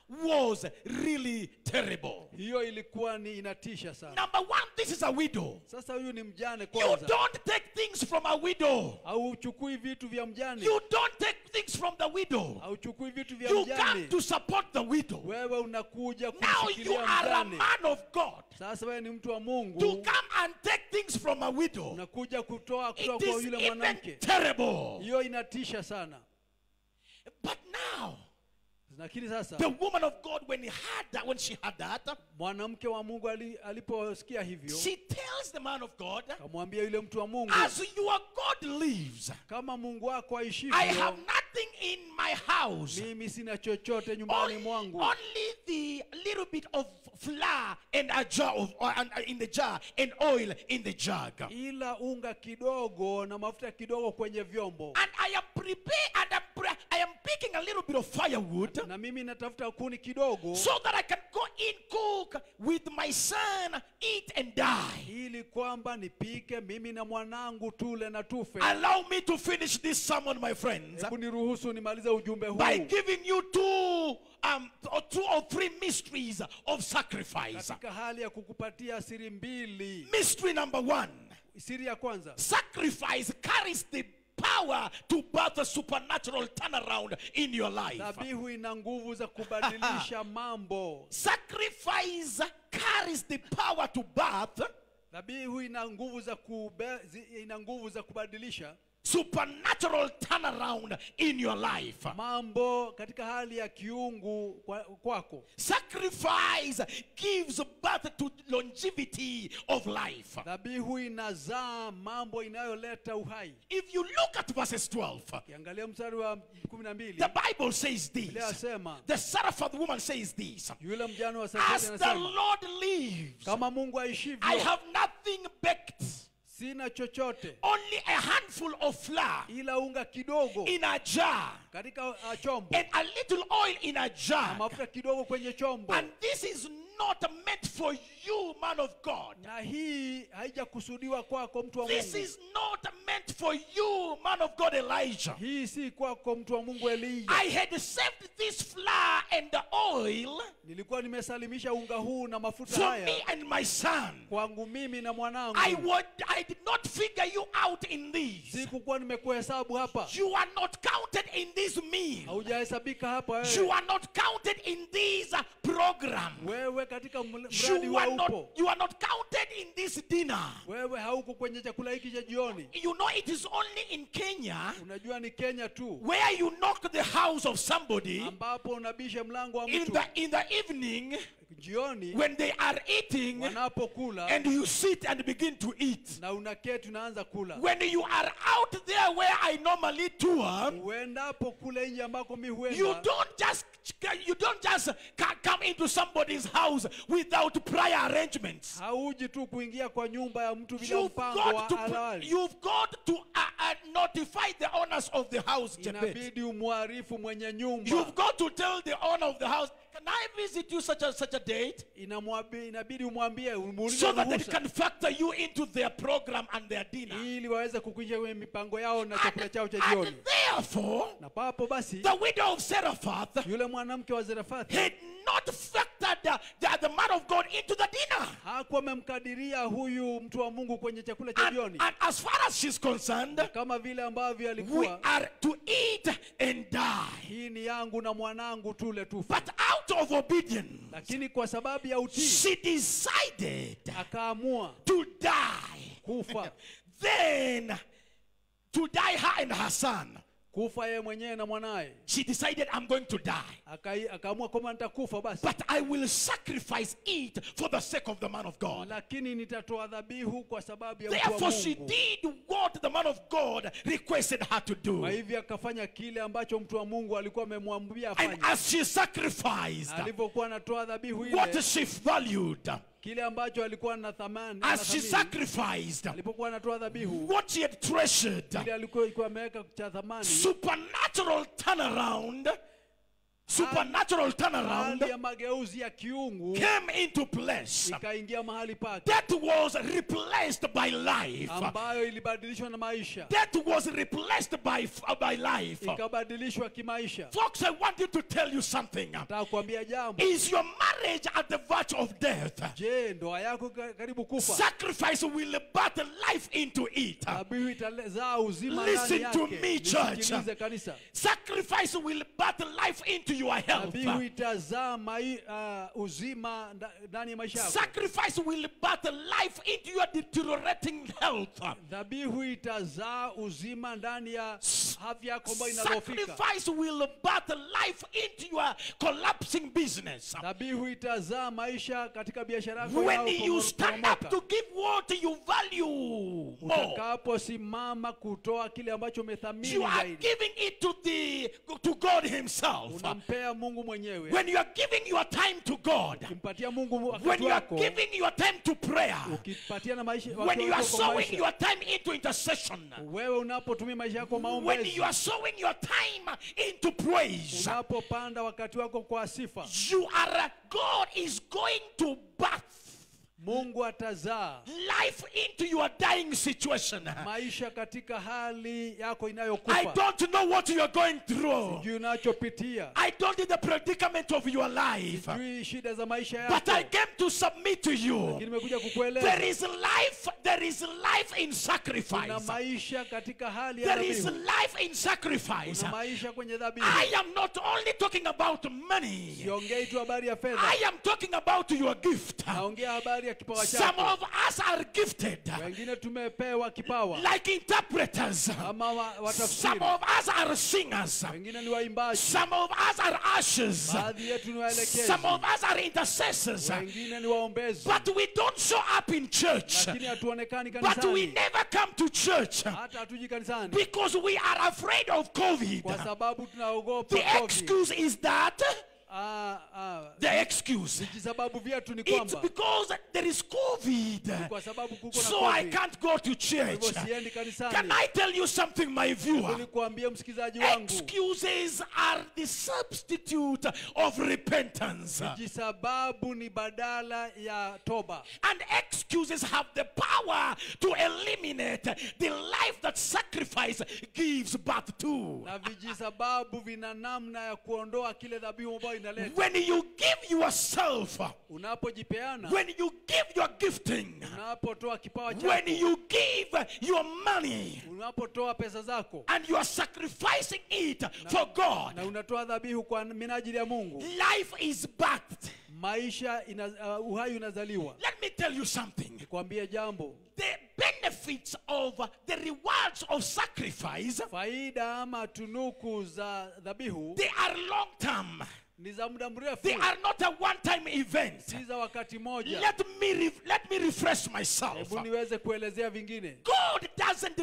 was really terrible. hiyo ilikuwa ni inatisha sana Number one, this is a widow. sasa huyu ni mjane You kwanza don't take things from a widow. hauchukui vitu vya mjane You don't take things from the widow. hauchukui vitu vya You mjane come to support the widow. wewe unakuja Now you kumshikilia are a mjane man of God. sasa wewe ni mtu wa To mungu come and take things from a widow. unakuja kutoa It kutoka kwa is yule even mwanamke terrible. hiyo inatisha sana But now, lakini sasa the woman of God, when he had that, when she had that, mwanamke wa mungu ali- aliposikia hivyo she tells the man of God, akamwambia yule mtu wa mungu as your God lives, kama mungu wako I aishivyo have nothing in my house. mimi sina chochote nyumbani Only, mwangu only the little bit of flour and a jar of or, and, uh, in the jar and oil in the jug. ila unga kidogo na mafuta kidogo kwenye vyombo And I am prepared and I'm pre- I am picking a little bit of firewood na mimi natafuta kuni kidogo so that I can go in cook with my son, eat and die. ili kwamba nipike mimi na mwanangu tule na tufe Allow me to finish this sermon, my friends, hebu niruhusu nimalize ujumbe by huu giving you two, um, or two or three mysteries of sacrifice. katika hali ya kukupatia siri mbili Mystery number one siri ya kwanza sacrifice carries the power to birth a supernatural turnaround in your life. dhabihu ina nguvu za kubadilisha mambo Sacrifice carries the power to birth dhabihu ina nguvu za kube, zi- ina nguvu za kubadilisha supernatural turnaround in your life. mambo katika hali ya kiungu kwa, kwako Sacrifice gives birth to longevity of life. dhabihu inazaa mambo inayoleta uhai If you look at verses 12, kiangalia mstari wa kumi na mbili the Bible says Biblia this. yasema The Saraphat woman says this. yule mjane wa As Sarepti the anasema Lord lives, kama mungu I aishivyo have nothing baked, sina chochote only a handful of flour ila unga kidogo in a jar katika uh, chombo and a little oil in a na jar. mafuta kidogo kwenye chombo And this is not meant for you, man of God. na hii haijakusudiwa kwako mtu wa This mungu is not meant for you, man of God, Elijah. hii si kwako mtu wa mungu elija I had saved this flour and the oil nilikuwa nimesalimisha unga huu na mafuta for haya me and my son. kwangu mimi na mwanangu I would I did not figure you out in these. sikukuwa nimekuhesabu hapa You are not counted in this meal. haujahesabika hapa You wewe are not counted in this uh, program. wewe katika ml- mradi You wa are upo not you are not counted in this dinner. wewe hauko kwenye chakula hiki cha jioni You know it is only in Kenya unajua ni kenya tu where you knock the house of somebody ambapo unabisha mlango wa in mtu the in the evening jioni when they are eating wanapokula and you sit and begin to eat. na unaketi unaanza kula When you are out there where I normally tour, uendapo kule nje ambako mi you huenda don't just you don't just ca- come into somebody's house without prior arrangements. hauji tu kuingia kwa nyumba ya mtu bila You've mpango got to wa awali you've got to uh, uh, notify the owners of the house. Jebet. inabidi umwarifu mwenye nyumba You've got to tell the owner of the house, can I visit you such a such a date? Inamwabi- inabidi umwambie umuulize So that they ruhusa can factor you into their program and their dinner. ili waweze kukuingia kwenye mipango yao na chakula And, chao cha and jioni therefore, na papo basi the widow of Seraphath yule mwanamke wa Zerafathi had not factored the, the, the man of God into the dinner. hakuwa amemkadiria huyu mtu wa Mungu kwenye chakula cha And, jioni and as far as she's concerned, kama vile ambavyo we alikuwa are to eat and die. hii ni yangu na mwanangu tule tufe But out of obedience, lakini kwa sababu ya utii she decided akaamua to die. kufa Then, to die her and her son. kufa yeye mwenyewe na mwanaye She decided, I'm going to die. Akai- akaamua kwamba nitakufa basi But I will sacrifice it for the sake of the man of God. lakini nitatoa dhabihu kwa sababu ya mtu wa Therefore, she Mungu did what the man of God requested her to do. kwa hivyo akafanya kile ambacho mtu wa Mungu alikuwa amemwambia And afanye as she sacrificed, Na alivyokuwa anatoa dhabihu what ile she valued, kile ambacho alikuwa na thamani as she anathamini, sacrificed, alipokuwa anatoa dhabihu what she had treasured, ile alikuwa alikuwa ameweka cha thamani supernatural turnaround supernatural turnaround hali ya mageuzi ya kiungu came into place. ikaingia mahali pake Death was replaced by life. ambayo ilibadilishwa na maisha Death was replaced by, by life. ikabadilishwa kimaisha Folks, I want you to tell you something. nataka kuambia jambo Is your marriage at the verge of death? je ndoa yako ka- karibu kufa Sacrifice will birth life into it. dhabihu itazaa uzima Listen ndani to yake me, church. Nisikilize kanisa Sacrifice will birth life into your health. dhabihu itazaa mai, uh, uzima nda- ndani ya maisha yako Sacrifice will birth life into your deteriorating health. dhabihu itazaa uzima ndani ya afya yako ambayo inadhoofika Sacrifice will birth life into your collapsing business. dhabihu itazaa maisha katika biashara yako When you stand up inayoporomoka. to give what you value more, utakaposimama kutoa kile ambacho umethamini you are zaidi giving it to the to God Himself. unampea mungu mwenyewe When you are giving your time to God, ukimpatia mungu when wakati you are wako giving your time to prayer, ukipatia na maisha when wakati you are wako kwa sowing maisha, your time into intercession, wewe unapotumia maisha yako when maombezi you are sowing your time into praise, unapopanda wakati wako kwa sifa you are God is going to birth mungu atazaa life into your dying situation. maisha katika hali yako I inayokufa don't know what you are going through. juu unachopitia I don't know the predicament of your life. jui shida za maisha But I yako came to submit to you. lakini nimekuja There kukueleza is life, there is life in kuna sacrifice. maisha katika hali ya There is dhabihu life in sacrifice. kuna maisha kwenye dhabihu I am not only talking about money. siongei tu habari ya fedha I am talking about your gift. naongea habari ya kipawa Some chako of us are gifted wengine tumepewa kipawa like interpreters. ama wa- Some watafsiri of us are singers. wengine ni waimbaji Some of us are ushers. baadhi yetu ni waelekezi Some of us are intercessors. wengine ni waombezi But we don't show up in church. lakini hatuonekani But we kanisani never come to church hata hatuji kanisani because we are afraid of COVID. kwa sababu tunaogopa The COVID. excuse is that Ah, ah, the excuse. vijisababu vyetu ni It's kwamba because there is COVID. kwa sababu kuko na So I COVID. can't go to Kwa church. hivyo siendi Can kanisani I tell you something, my ili viewer? kuambia msikilizaji wangu Excuses are the substitute of repentance. vijisababu ni badala ya toba And excuses have the power to eliminate the life that sacrifice gives birth to. na vijisababu vina namna ya kuondoa kile dhabihu ambayo inaleta When you give yourself, unapojipeana when you give your gifting, unapotoa kipawa when chako you give your money, unapotoa pesa zako and you are sacrificing it for God, na unatoa dhabihu kwa minajili ya mungu life is birthed. maisha ina, uh, uhai unazaliwa Let me tell you something. nikwambie jambo The benefits of the rewards of sacrifice, faida ama tunuku za dhabihu they are long term. ni za muda mrefu They are not a one-time event. si za wakati moja Let me re- let me refresh myself. hebu niweze kuelezea vingine God doesn't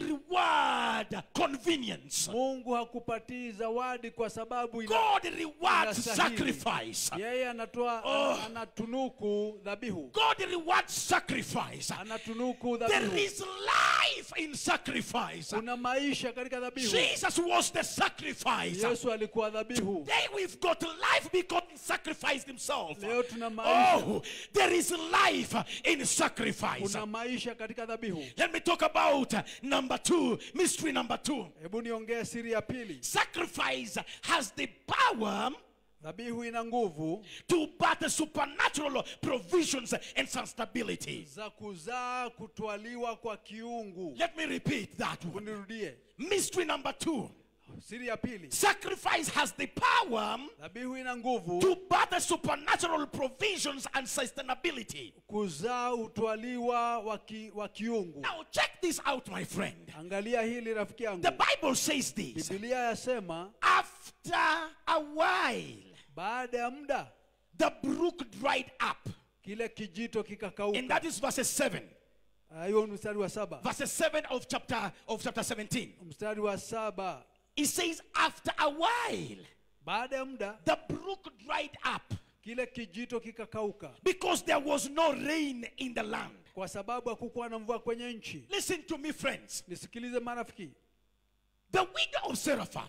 reward convenience. mungu hakupatii zawadi kwa sababu ina, God rewards Inastahili. sacrifice. yeye anatoa Oh. anatunuku dhabihu God rewards sacrifice. anatunuku There dhabihu is life in sacrifice. kuna maisha katika dhabihu Jesus was the sacrifice. yesu alikuwa dhabihu Today we've got life because he sacrificed himself. leo tuna maisha Oh, there is life in sacrifice. kuna maisha katika dhabihu Let me talk about uh, number two, mystery number two. hebu niongee siri ya pili Sacrifice has the power dhabihu ina nguvu to birth supernatural provisions and some stability. za kuzaa kutwaliwa kwa kiungu Let me repeat that one. unirudie Mystery number two. siri ya pili Sacrifice has the power dhabihu ina nguvu to birth supernatural provisions and sustainability. kuzaa utwaliwa wa ki- wa kiungu Now check this out, my friend. angalia hili rafiki yangu The Bible says this. bibilia yasema After a while, baada ya muda the brook dried up. kile kijito And kikakauka that is verses 7. Ah, hiyo ni mstari wa saba Verses 7 of chapter of chapter 17. mstari wa saba It says, after a while, baada ya muda the brook dried up kile kijito kikakauka because there was no rain in the land. kwa sababu hakukuwa na mvua kwenye nchi Listen to me, friends. nisikilize marafiki The widow of Seraphat,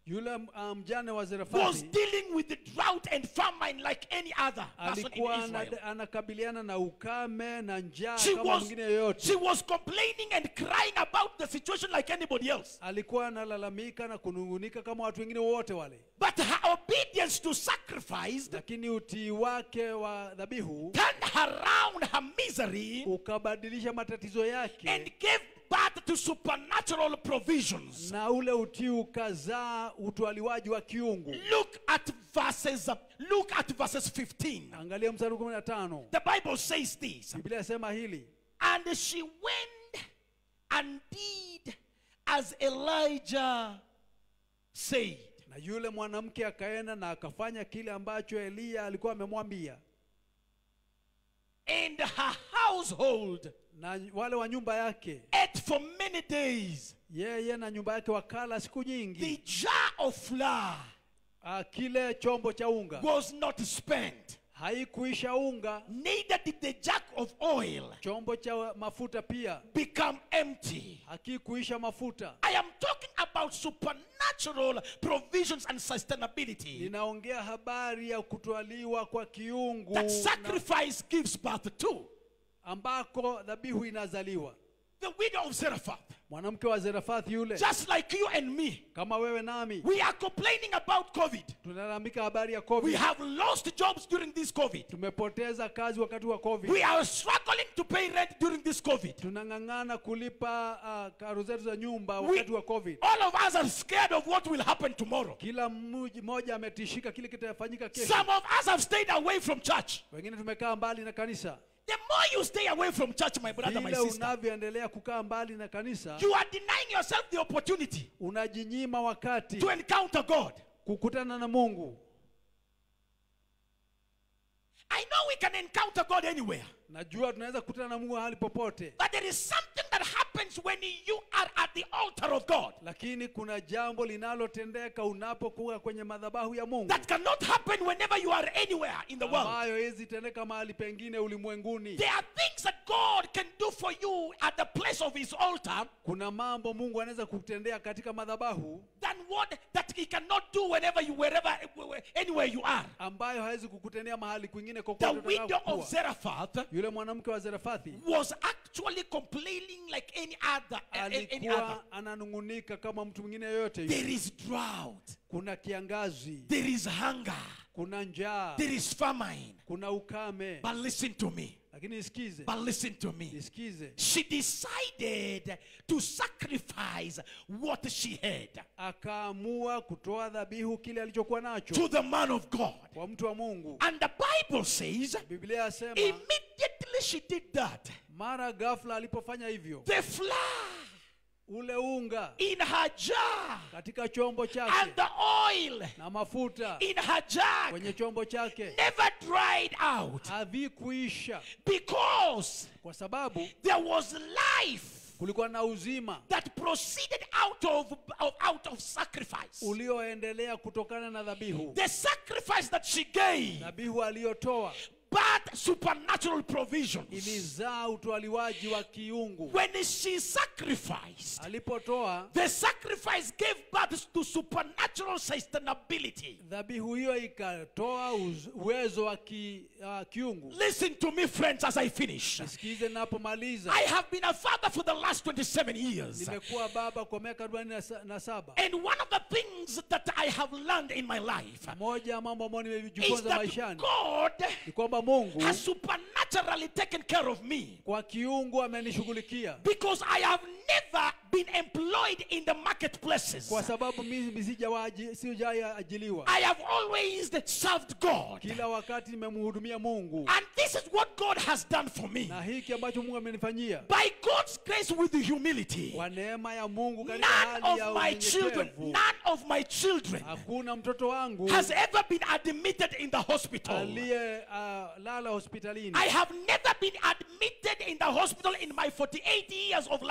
yule uh, mjane wa was Zarefati dealing with the drought and famine like any other person in alikuwa ana- Israel. anakabiliana na ukame na njaa She kama was, mwingine yoyote. she was complaining and crying about the situation like anybody else. Alikuwa analalamika na kunungunika kama watu wengine wote wale, But her obedience to sacrifice lakini utii wake wa dhabihu turned around her misery ukabadilisha matatizo yake and gave birth to supernatural provisions. na ule utii ukazaa utwaliwaji wa kiungu. Look at verses. Look at verses 15. Angalia mstari wa kumi na tano. The Bible says this. Biblia yasema hili, And she went and did as Elijah said. na yule mwanamke akaenda na akafanya kile ambacho Eliya alikuwa amemwambia, And her household na wale wa nyumba yake, ate for many days. yeye na nyumba yake wakala siku The nyingi. jar of flour Ah, Kile chombo cha unga was not spent, haikuisha unga, neither did the jug of oil chombo cha mafuta pia become empty. hakikuisha mafuta. I am talking about supernatural provisions and sustainability Ninaongea habari ya kutwaliwa kwa kiungu that na sacrifice gives birth to. ambako dhabihu inazaliwa. The widow of Zarephath, Mwanamke wa Zerafathi yule, just like you and me, kama wewe nami, we are complaining about COVID. tunalalamika habari ya We COVID. have lost jobs during this COVID. Tumepoteza kazi wakati wa COVID. We are struggling to pay rent during this COVID. tunang'ang'ana kulipa uh, karo zetu za nyumba We- wakati wa covid All of us are scared of what will happen tomorrow. kila mmoja mmoja ametishika kile kitafanyika kesho Some of us have stayed away from church. wengine tumekaa mbali na kanisa The more you stay away from church, my brother, my vile sister, unavyoendelea kukaa mbali na kanisa you are denying yourself the opportunity unajinyima wakati to encounter God. kukutana na mungu I know we can encounter God anywhere, najua tunaweza kukutana na mungu mahali popote but there is something that happens when you are at the altar of God lakini kuna jambo linalotendeka unapokuwa kwenye madhabahu ya mungu that cannot happen whenever you are anywhere in the world. ambayo hezi tendeka mahali pengine ulimwenguni There are things that God can do for you at the place of His altar kuna mambo mungu anaweza kutendea katika madhabahu than what that He cannot do whenever you, wherever, anywhere you are. ambayo hawezi kukutendea mahali kwingine The kokote widow utakapokuwa. of Zarephath yule mwanamke wa Zerafathi was actually complaining like any other. any other. alikuwa ananung'unika kama mtu mwingine yoyote yule. There is drought. Kuna kiangazi, There is hunger. kuna njaa, There is famine. kuna ukame. But listen to me. Lakini isikize, But listen to me. isikize, She decided to sacrifice what she had akaamua kutoa dhabihu kile alichokuwa nacho to the man of God. kwa mtu wa Mungu. And the Bible says, Biblia yasema immediately she did that, mara ghafla alipofanya hivyo, the flour ule unga in her jar katika chombo and chake the oil na mafuta in her jug kwenye chombo chake never dried out havikuisha, because kwa sababu there was life kulikuwa na uzima that proceeded out of, of out of sacrifice. ulioendelea kutokana na dhabihu. The sacrifice that she gave Dhabihu aliyotoa but supernatural provisions. ilizaa utwaliwaji wa kiungu. When she sacrificed, Alipotoa the sacrifice gave birth to supernatural sustainability. dhabihu hiyo, ikatoa uz- uwezo wa ki, uh, kiungu. Listen to me, friends, as I finish. Nisikize napomaliza. I have been a father for the last 27 years. Nimekuwa baba kwa miaka arobaini na sa- na saba. And one of the things that I have learned in my life Moja ya mambo ambayo is nimejifunza that maishani God ni kwamba Mungu has supernaturally taken care of me kwa kiungu amenishughulikia, because I have never been employed in the marketplaces. kwa sababu mimi sijawaji- sijaajiliwa. I have always served God. Kila wakati nimemhudumia Mungu, And this is what God has done for me. na hiki ambacho Mungu amenifanyia By God's grace with the humility, kwa neema ya Mungu katika none hali ya of my children, unyenyekevu. none of my children Hakuna mtoto wangu has ever been admitted in the hospital. aliye uh, lala hospitalini. I have never been admitted in the hospital in my 48 years of life.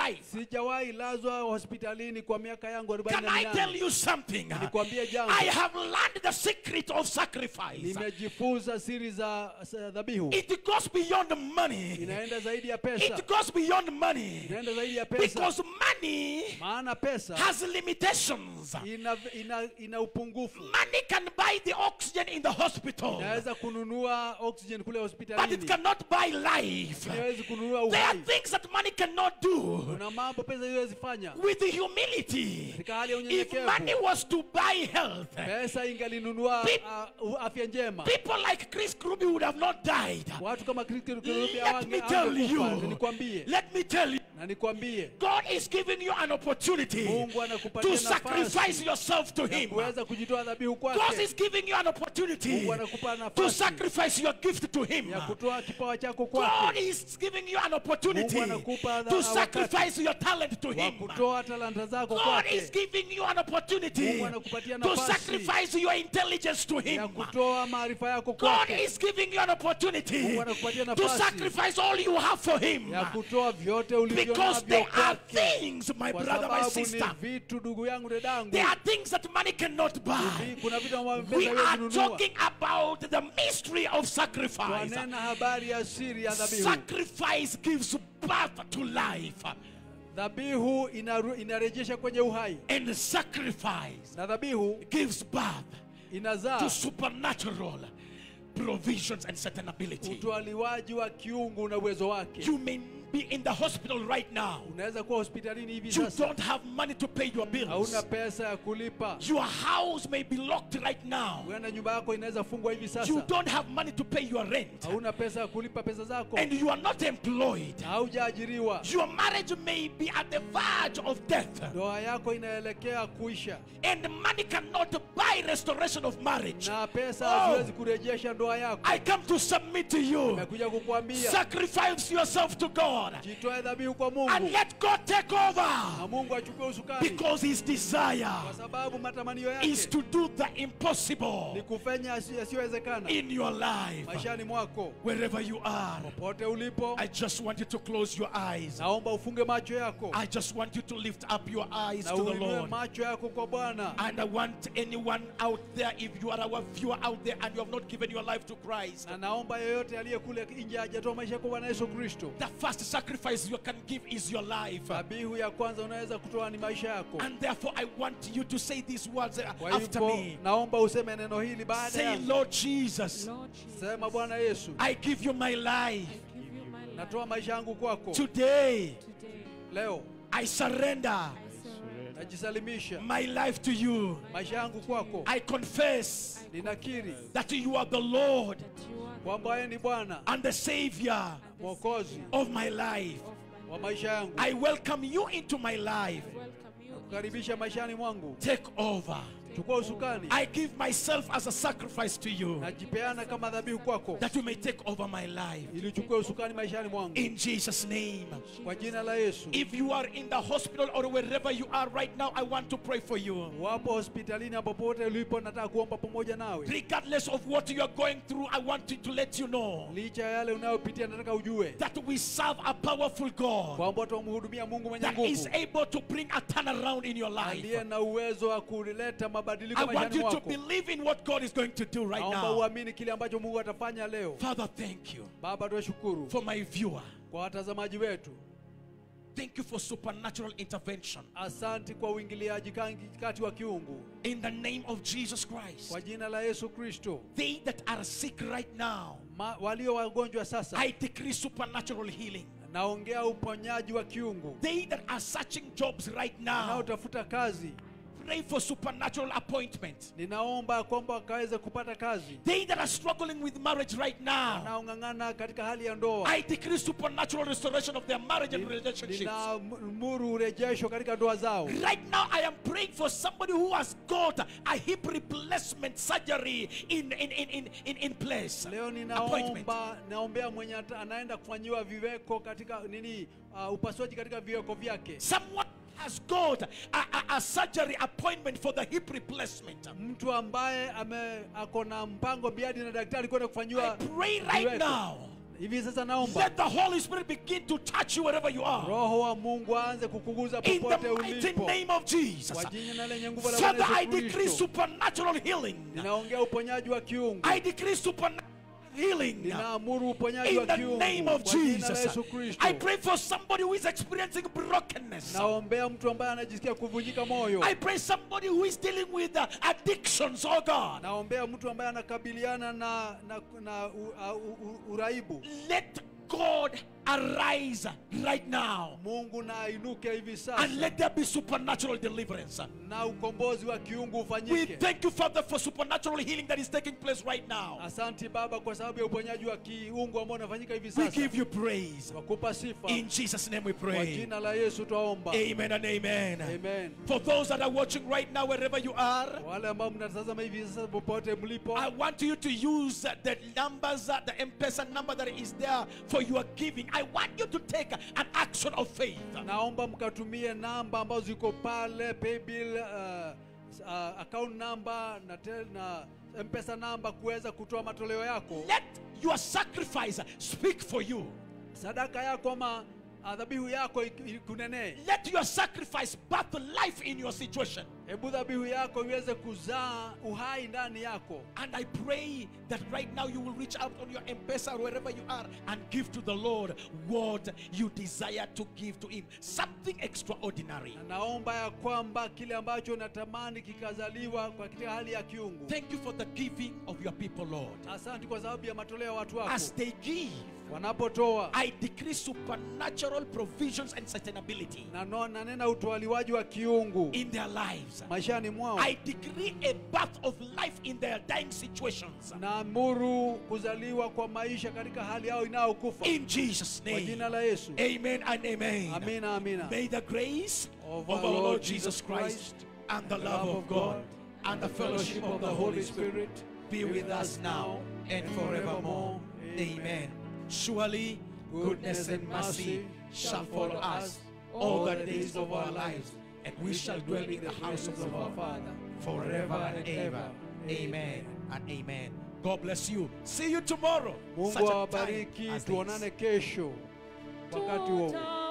sijawahi lazwa hospitalini kwa miaka yangu Can I tell 48 you something? nikwambie jambo I have learned the secret of sacrifice. nimejifunza siri za za dhabihu It goes beyond money. inaenda zaidi ya pesa It goes beyond money. inaenda zaidi ya pesa Because money maana pesa has limitations. ina, ina, ina upungufu Money can buy the oxygen in the hospital, inaweza kununua oxygen kule but it hospitalini cannot buy life. inawezi kununua There are uhai things that money cannot do. kuna mambo pesa iwezi fanya With the humility, katika hali ya if unyenyekevu money was to buy health, pesa ingalinunua Pe- uh, afya njema people like Chris Kruby would have not died. watu kama Kristo Let me tell you, nikwambie let me tell you, na nikwambie God is giving you an opportunity Mungu anakupatia to nafasi sacrifice yourself to ya Him. kuweza kujitoa dhabihu God kwake is giving you an opportunity Mungu anakupa to nafasi sacrifice your gift to Him. ya kutoa kipawa chako God kwake is giving you an opportunity Mungu anakupa dha- to wakati sacrifice your talent to wa Him. kutoa talanta zako God is kwake giving you an opportunity Mungu anakupatia to nafasi sacrifice your intelligence to ya Him. kutoa maarifa yako God kwake is giving you an opportunity Mungu anakupatia to nafasi sacrifice all you have for Him. ya kutoa vyote ulivyo Because navyo there are kwake things, my kwa brother, my sababu ni sister, vitu ndugu yangu dedangu there are things that money cannot buy. Vi- kuna vitu ambavyo We pesa haiwezi are kununua talking about the mystery of sacrifice. twanena habari ya siri ya dhabihu Sacrifice gives birth to life, dhabihu inaru- inarejesha kwenye uhai and sacrifice na dhabihu gives birth inazaa to supernatural provisions and certain ability. utwaliwaji wa kiungu na uwezo wake You may be in the hospital right now. unaweza kuwa hospitalini hivi You sasa don't have money to pay your bills. hauna pesa ya kulipa Your house may be locked right now. huenda nyumba yako inaweza fungwa hivi You sasa don't have money to pay your rent. hauna pesa ya kulipa pesa zako And you are not employed. na haujaajiriwa Your marriage may be at the verge of death. ndoa yako inaelekea kuisha And money cannot buy restoration of marriage. na pesa Oh. haziwezi kurejesha ndoa yako I come to submit to you. nimekuja kukuambia Sacrifice yourself to God. jitoe dhabihu kwa And mungu let God take na over. mungu achukue usukani Because his desire kwa sababu matamanio is yake to do the ni impossible kufanya yasi- yasiyowezekana in your life. maishani mwako Wherever you are. popote ulipo I just want you to close your eyes. naomba ufunge macho yako I just want you to lift up your eyes na to the uinue Lord. macho yako kwa bwana And I want anyone out there, if you are our viewer out there and you have not given your life to Christ, na naomba yeyote aliye kule nje hajatoa maisha kwa bwana yesu kristo the first sacrifice you can give is your life. dhabihu ya kwanza unaweza kutoa ni maisha yako And therefore, I want you to say these words uh, kwa after hivyo me. naomba useme neno hili baada Say, ya Lord Jesus, Lord Jesus, sema bwana yesu I give you my life. I give you my life natoa maisha yangu kwako Today, today. leo I surrender I surrender najisalimisha my life to you. maisha yangu kwako I confess ninakiri that you are the Lord that you are kwamba yeye ni bwana and the Savior mwokozi of my life. of my wa maisha yangu I welcome you into my life. welcome you. kukaribisha maishani mwangu Take over. chukua usukani I give myself as a sacrifice to you najipeana kama dhabihu kwako that you may take over my life. ili uchukue usukani maishani mwangu In Jesus' name. kwa jina la yesu If you are in the hospital or wherever you are right now, I want to pray for you. wapo hospitalini hapo popote ulipo nataka kuomba pamoja nawe Regardless of what you are going through, I want to, to let you know licha ya yale unayopitia nataka ujue that we serve a powerful God kwamba tumhudumia mungu mwenye that is nguvu able to bring a turnaround in your life. aliye na uwezo wa kuleta mabadiliko I want maishani you to mwako believe in what God is going to do right naomba now. uamini kile ambacho mungu atafanya leo Father, thank you baba tuwashukuru for my viewer. kwa watazamaji wetu Thank you for supernatural intervention. asanti kwa uingiliaji kangi- kati wa kiungu In the name of Jesus Christ. kwa jina la yesu kristo They that are sick right now, Ma, walio wagonjwa sasa I decree supernatural healing. naongea uponyaji wa kiungu They that are searching jobs right now, wanaotafuta kazi pray for supernatural appointment. ninaomba kwamba wakaweze kupata kazi They that are struggling with marriage right now, wanaong'ang'ana katika hali ya ndoa I decree supernatural restoration of their marriage and relationships. ninamuru urejesho katika ndoa zao Right now, I am praying for somebody who has got a hip replacement surgery in, in, in, in, in, in place. leo Appointment. ninaomba naombea mwenye ata- anaenda kufanyiwa viweko katika nini uh, upasuaji katika viweko vyake Someone has got a, a, a surgery appointment for the hip replacement. mtu ambaye ame ako na mpango biadi na daktari kwenda I kufanyiwa pray right viweko. now hivi sasa naomba let the Holy Spirit begin to touch you wherever you are. roho wa mungu aanze kukuguza In popote the mighty ulipo name of Jesus. kwa jina lenye nguvu la Father, Bwana I Yesu decree Kristo supernatural healing. ninaongea uponyaji wa kiungu I decree supernatural healing. ninaamuru uponyaji In wa the kiungu name of kwa jina la Jesus. Yesu Kristo I pray for somebody who is experiencing brokenness. naombea mtu ambaye anajisikia kuvunjika moyo I pray somebody who is dealing with uh, addictions, oh God. naombea mtu ambaye anakabiliana na, na, na u, u, u, uraibu Let God arise right now mungu na ainuke hivi and sasa let there be supernatural deliverance. na ukombozi wa kiungu We ufanyike thank you, Father, for supernatural healing that is taking place right now. asanti baba kwa sababu ya uponyaji wa kiungu ambao unafanyika hivi We sasa give you praise. wakupa sifa In Jesus' name we kwa pray. jina la yesu twaomba Amen and amen. amen For those that are watching right now, wherever you are, wale ambao mnatazama hivi sasa popote mlipo I want you to use uh, the numbers, uh, the M-Pesa number that is there for your giving. I want you to take an action of faith. naomba mkatumie namba ambazo ziko pale paybill uh, uh, account number na, tel, na mpesa namba kuweza kutoa matoleo yako Let your sacrifice speak for you. sadaka yako ama uh, dhabihu yako ik- ikunenee Let your sacrifice birth life in your situation. hebu dhabihu yako iweze kuzaa uhai ndani yako And I pray that right now you will reach out on your M-Pesa or wherever you are and give to the Lord what you desire to give to Him. Something extraordinary. na naomba ya kwamba kile ambacho unatamani kikazaliwa kwa katika hali ya kiungu Thank you for the giving of your people, Lord. asante kwa sababu ya matoleo ya watu wako As they give, wanapotoa I decree supernatural provisions and sustainability na no- nanena utwaliwaji wa kiungu in their lives. maishani mwao I decree a birth of life in their dying situations. naamuru kuzaliwa kwa maisha katika hali yao inayokufa In Jesus' kwa name. jina la yesu Amen and amen. amina amina May the grace Of of our our Lord Lord Jesus Jesus Christ Christ, and the love of God and the fellowship of the Holy Spirit be with us now and forevermore. Amen. Surely goodness and mercy shall follow us all the days of our lives, and we shall dwell in the house of the Lord forever and ever. Amen and amen. God bless you. See you tomorrow. mungu such a time awabariki as this. tuonane kesho wakati huo Tuta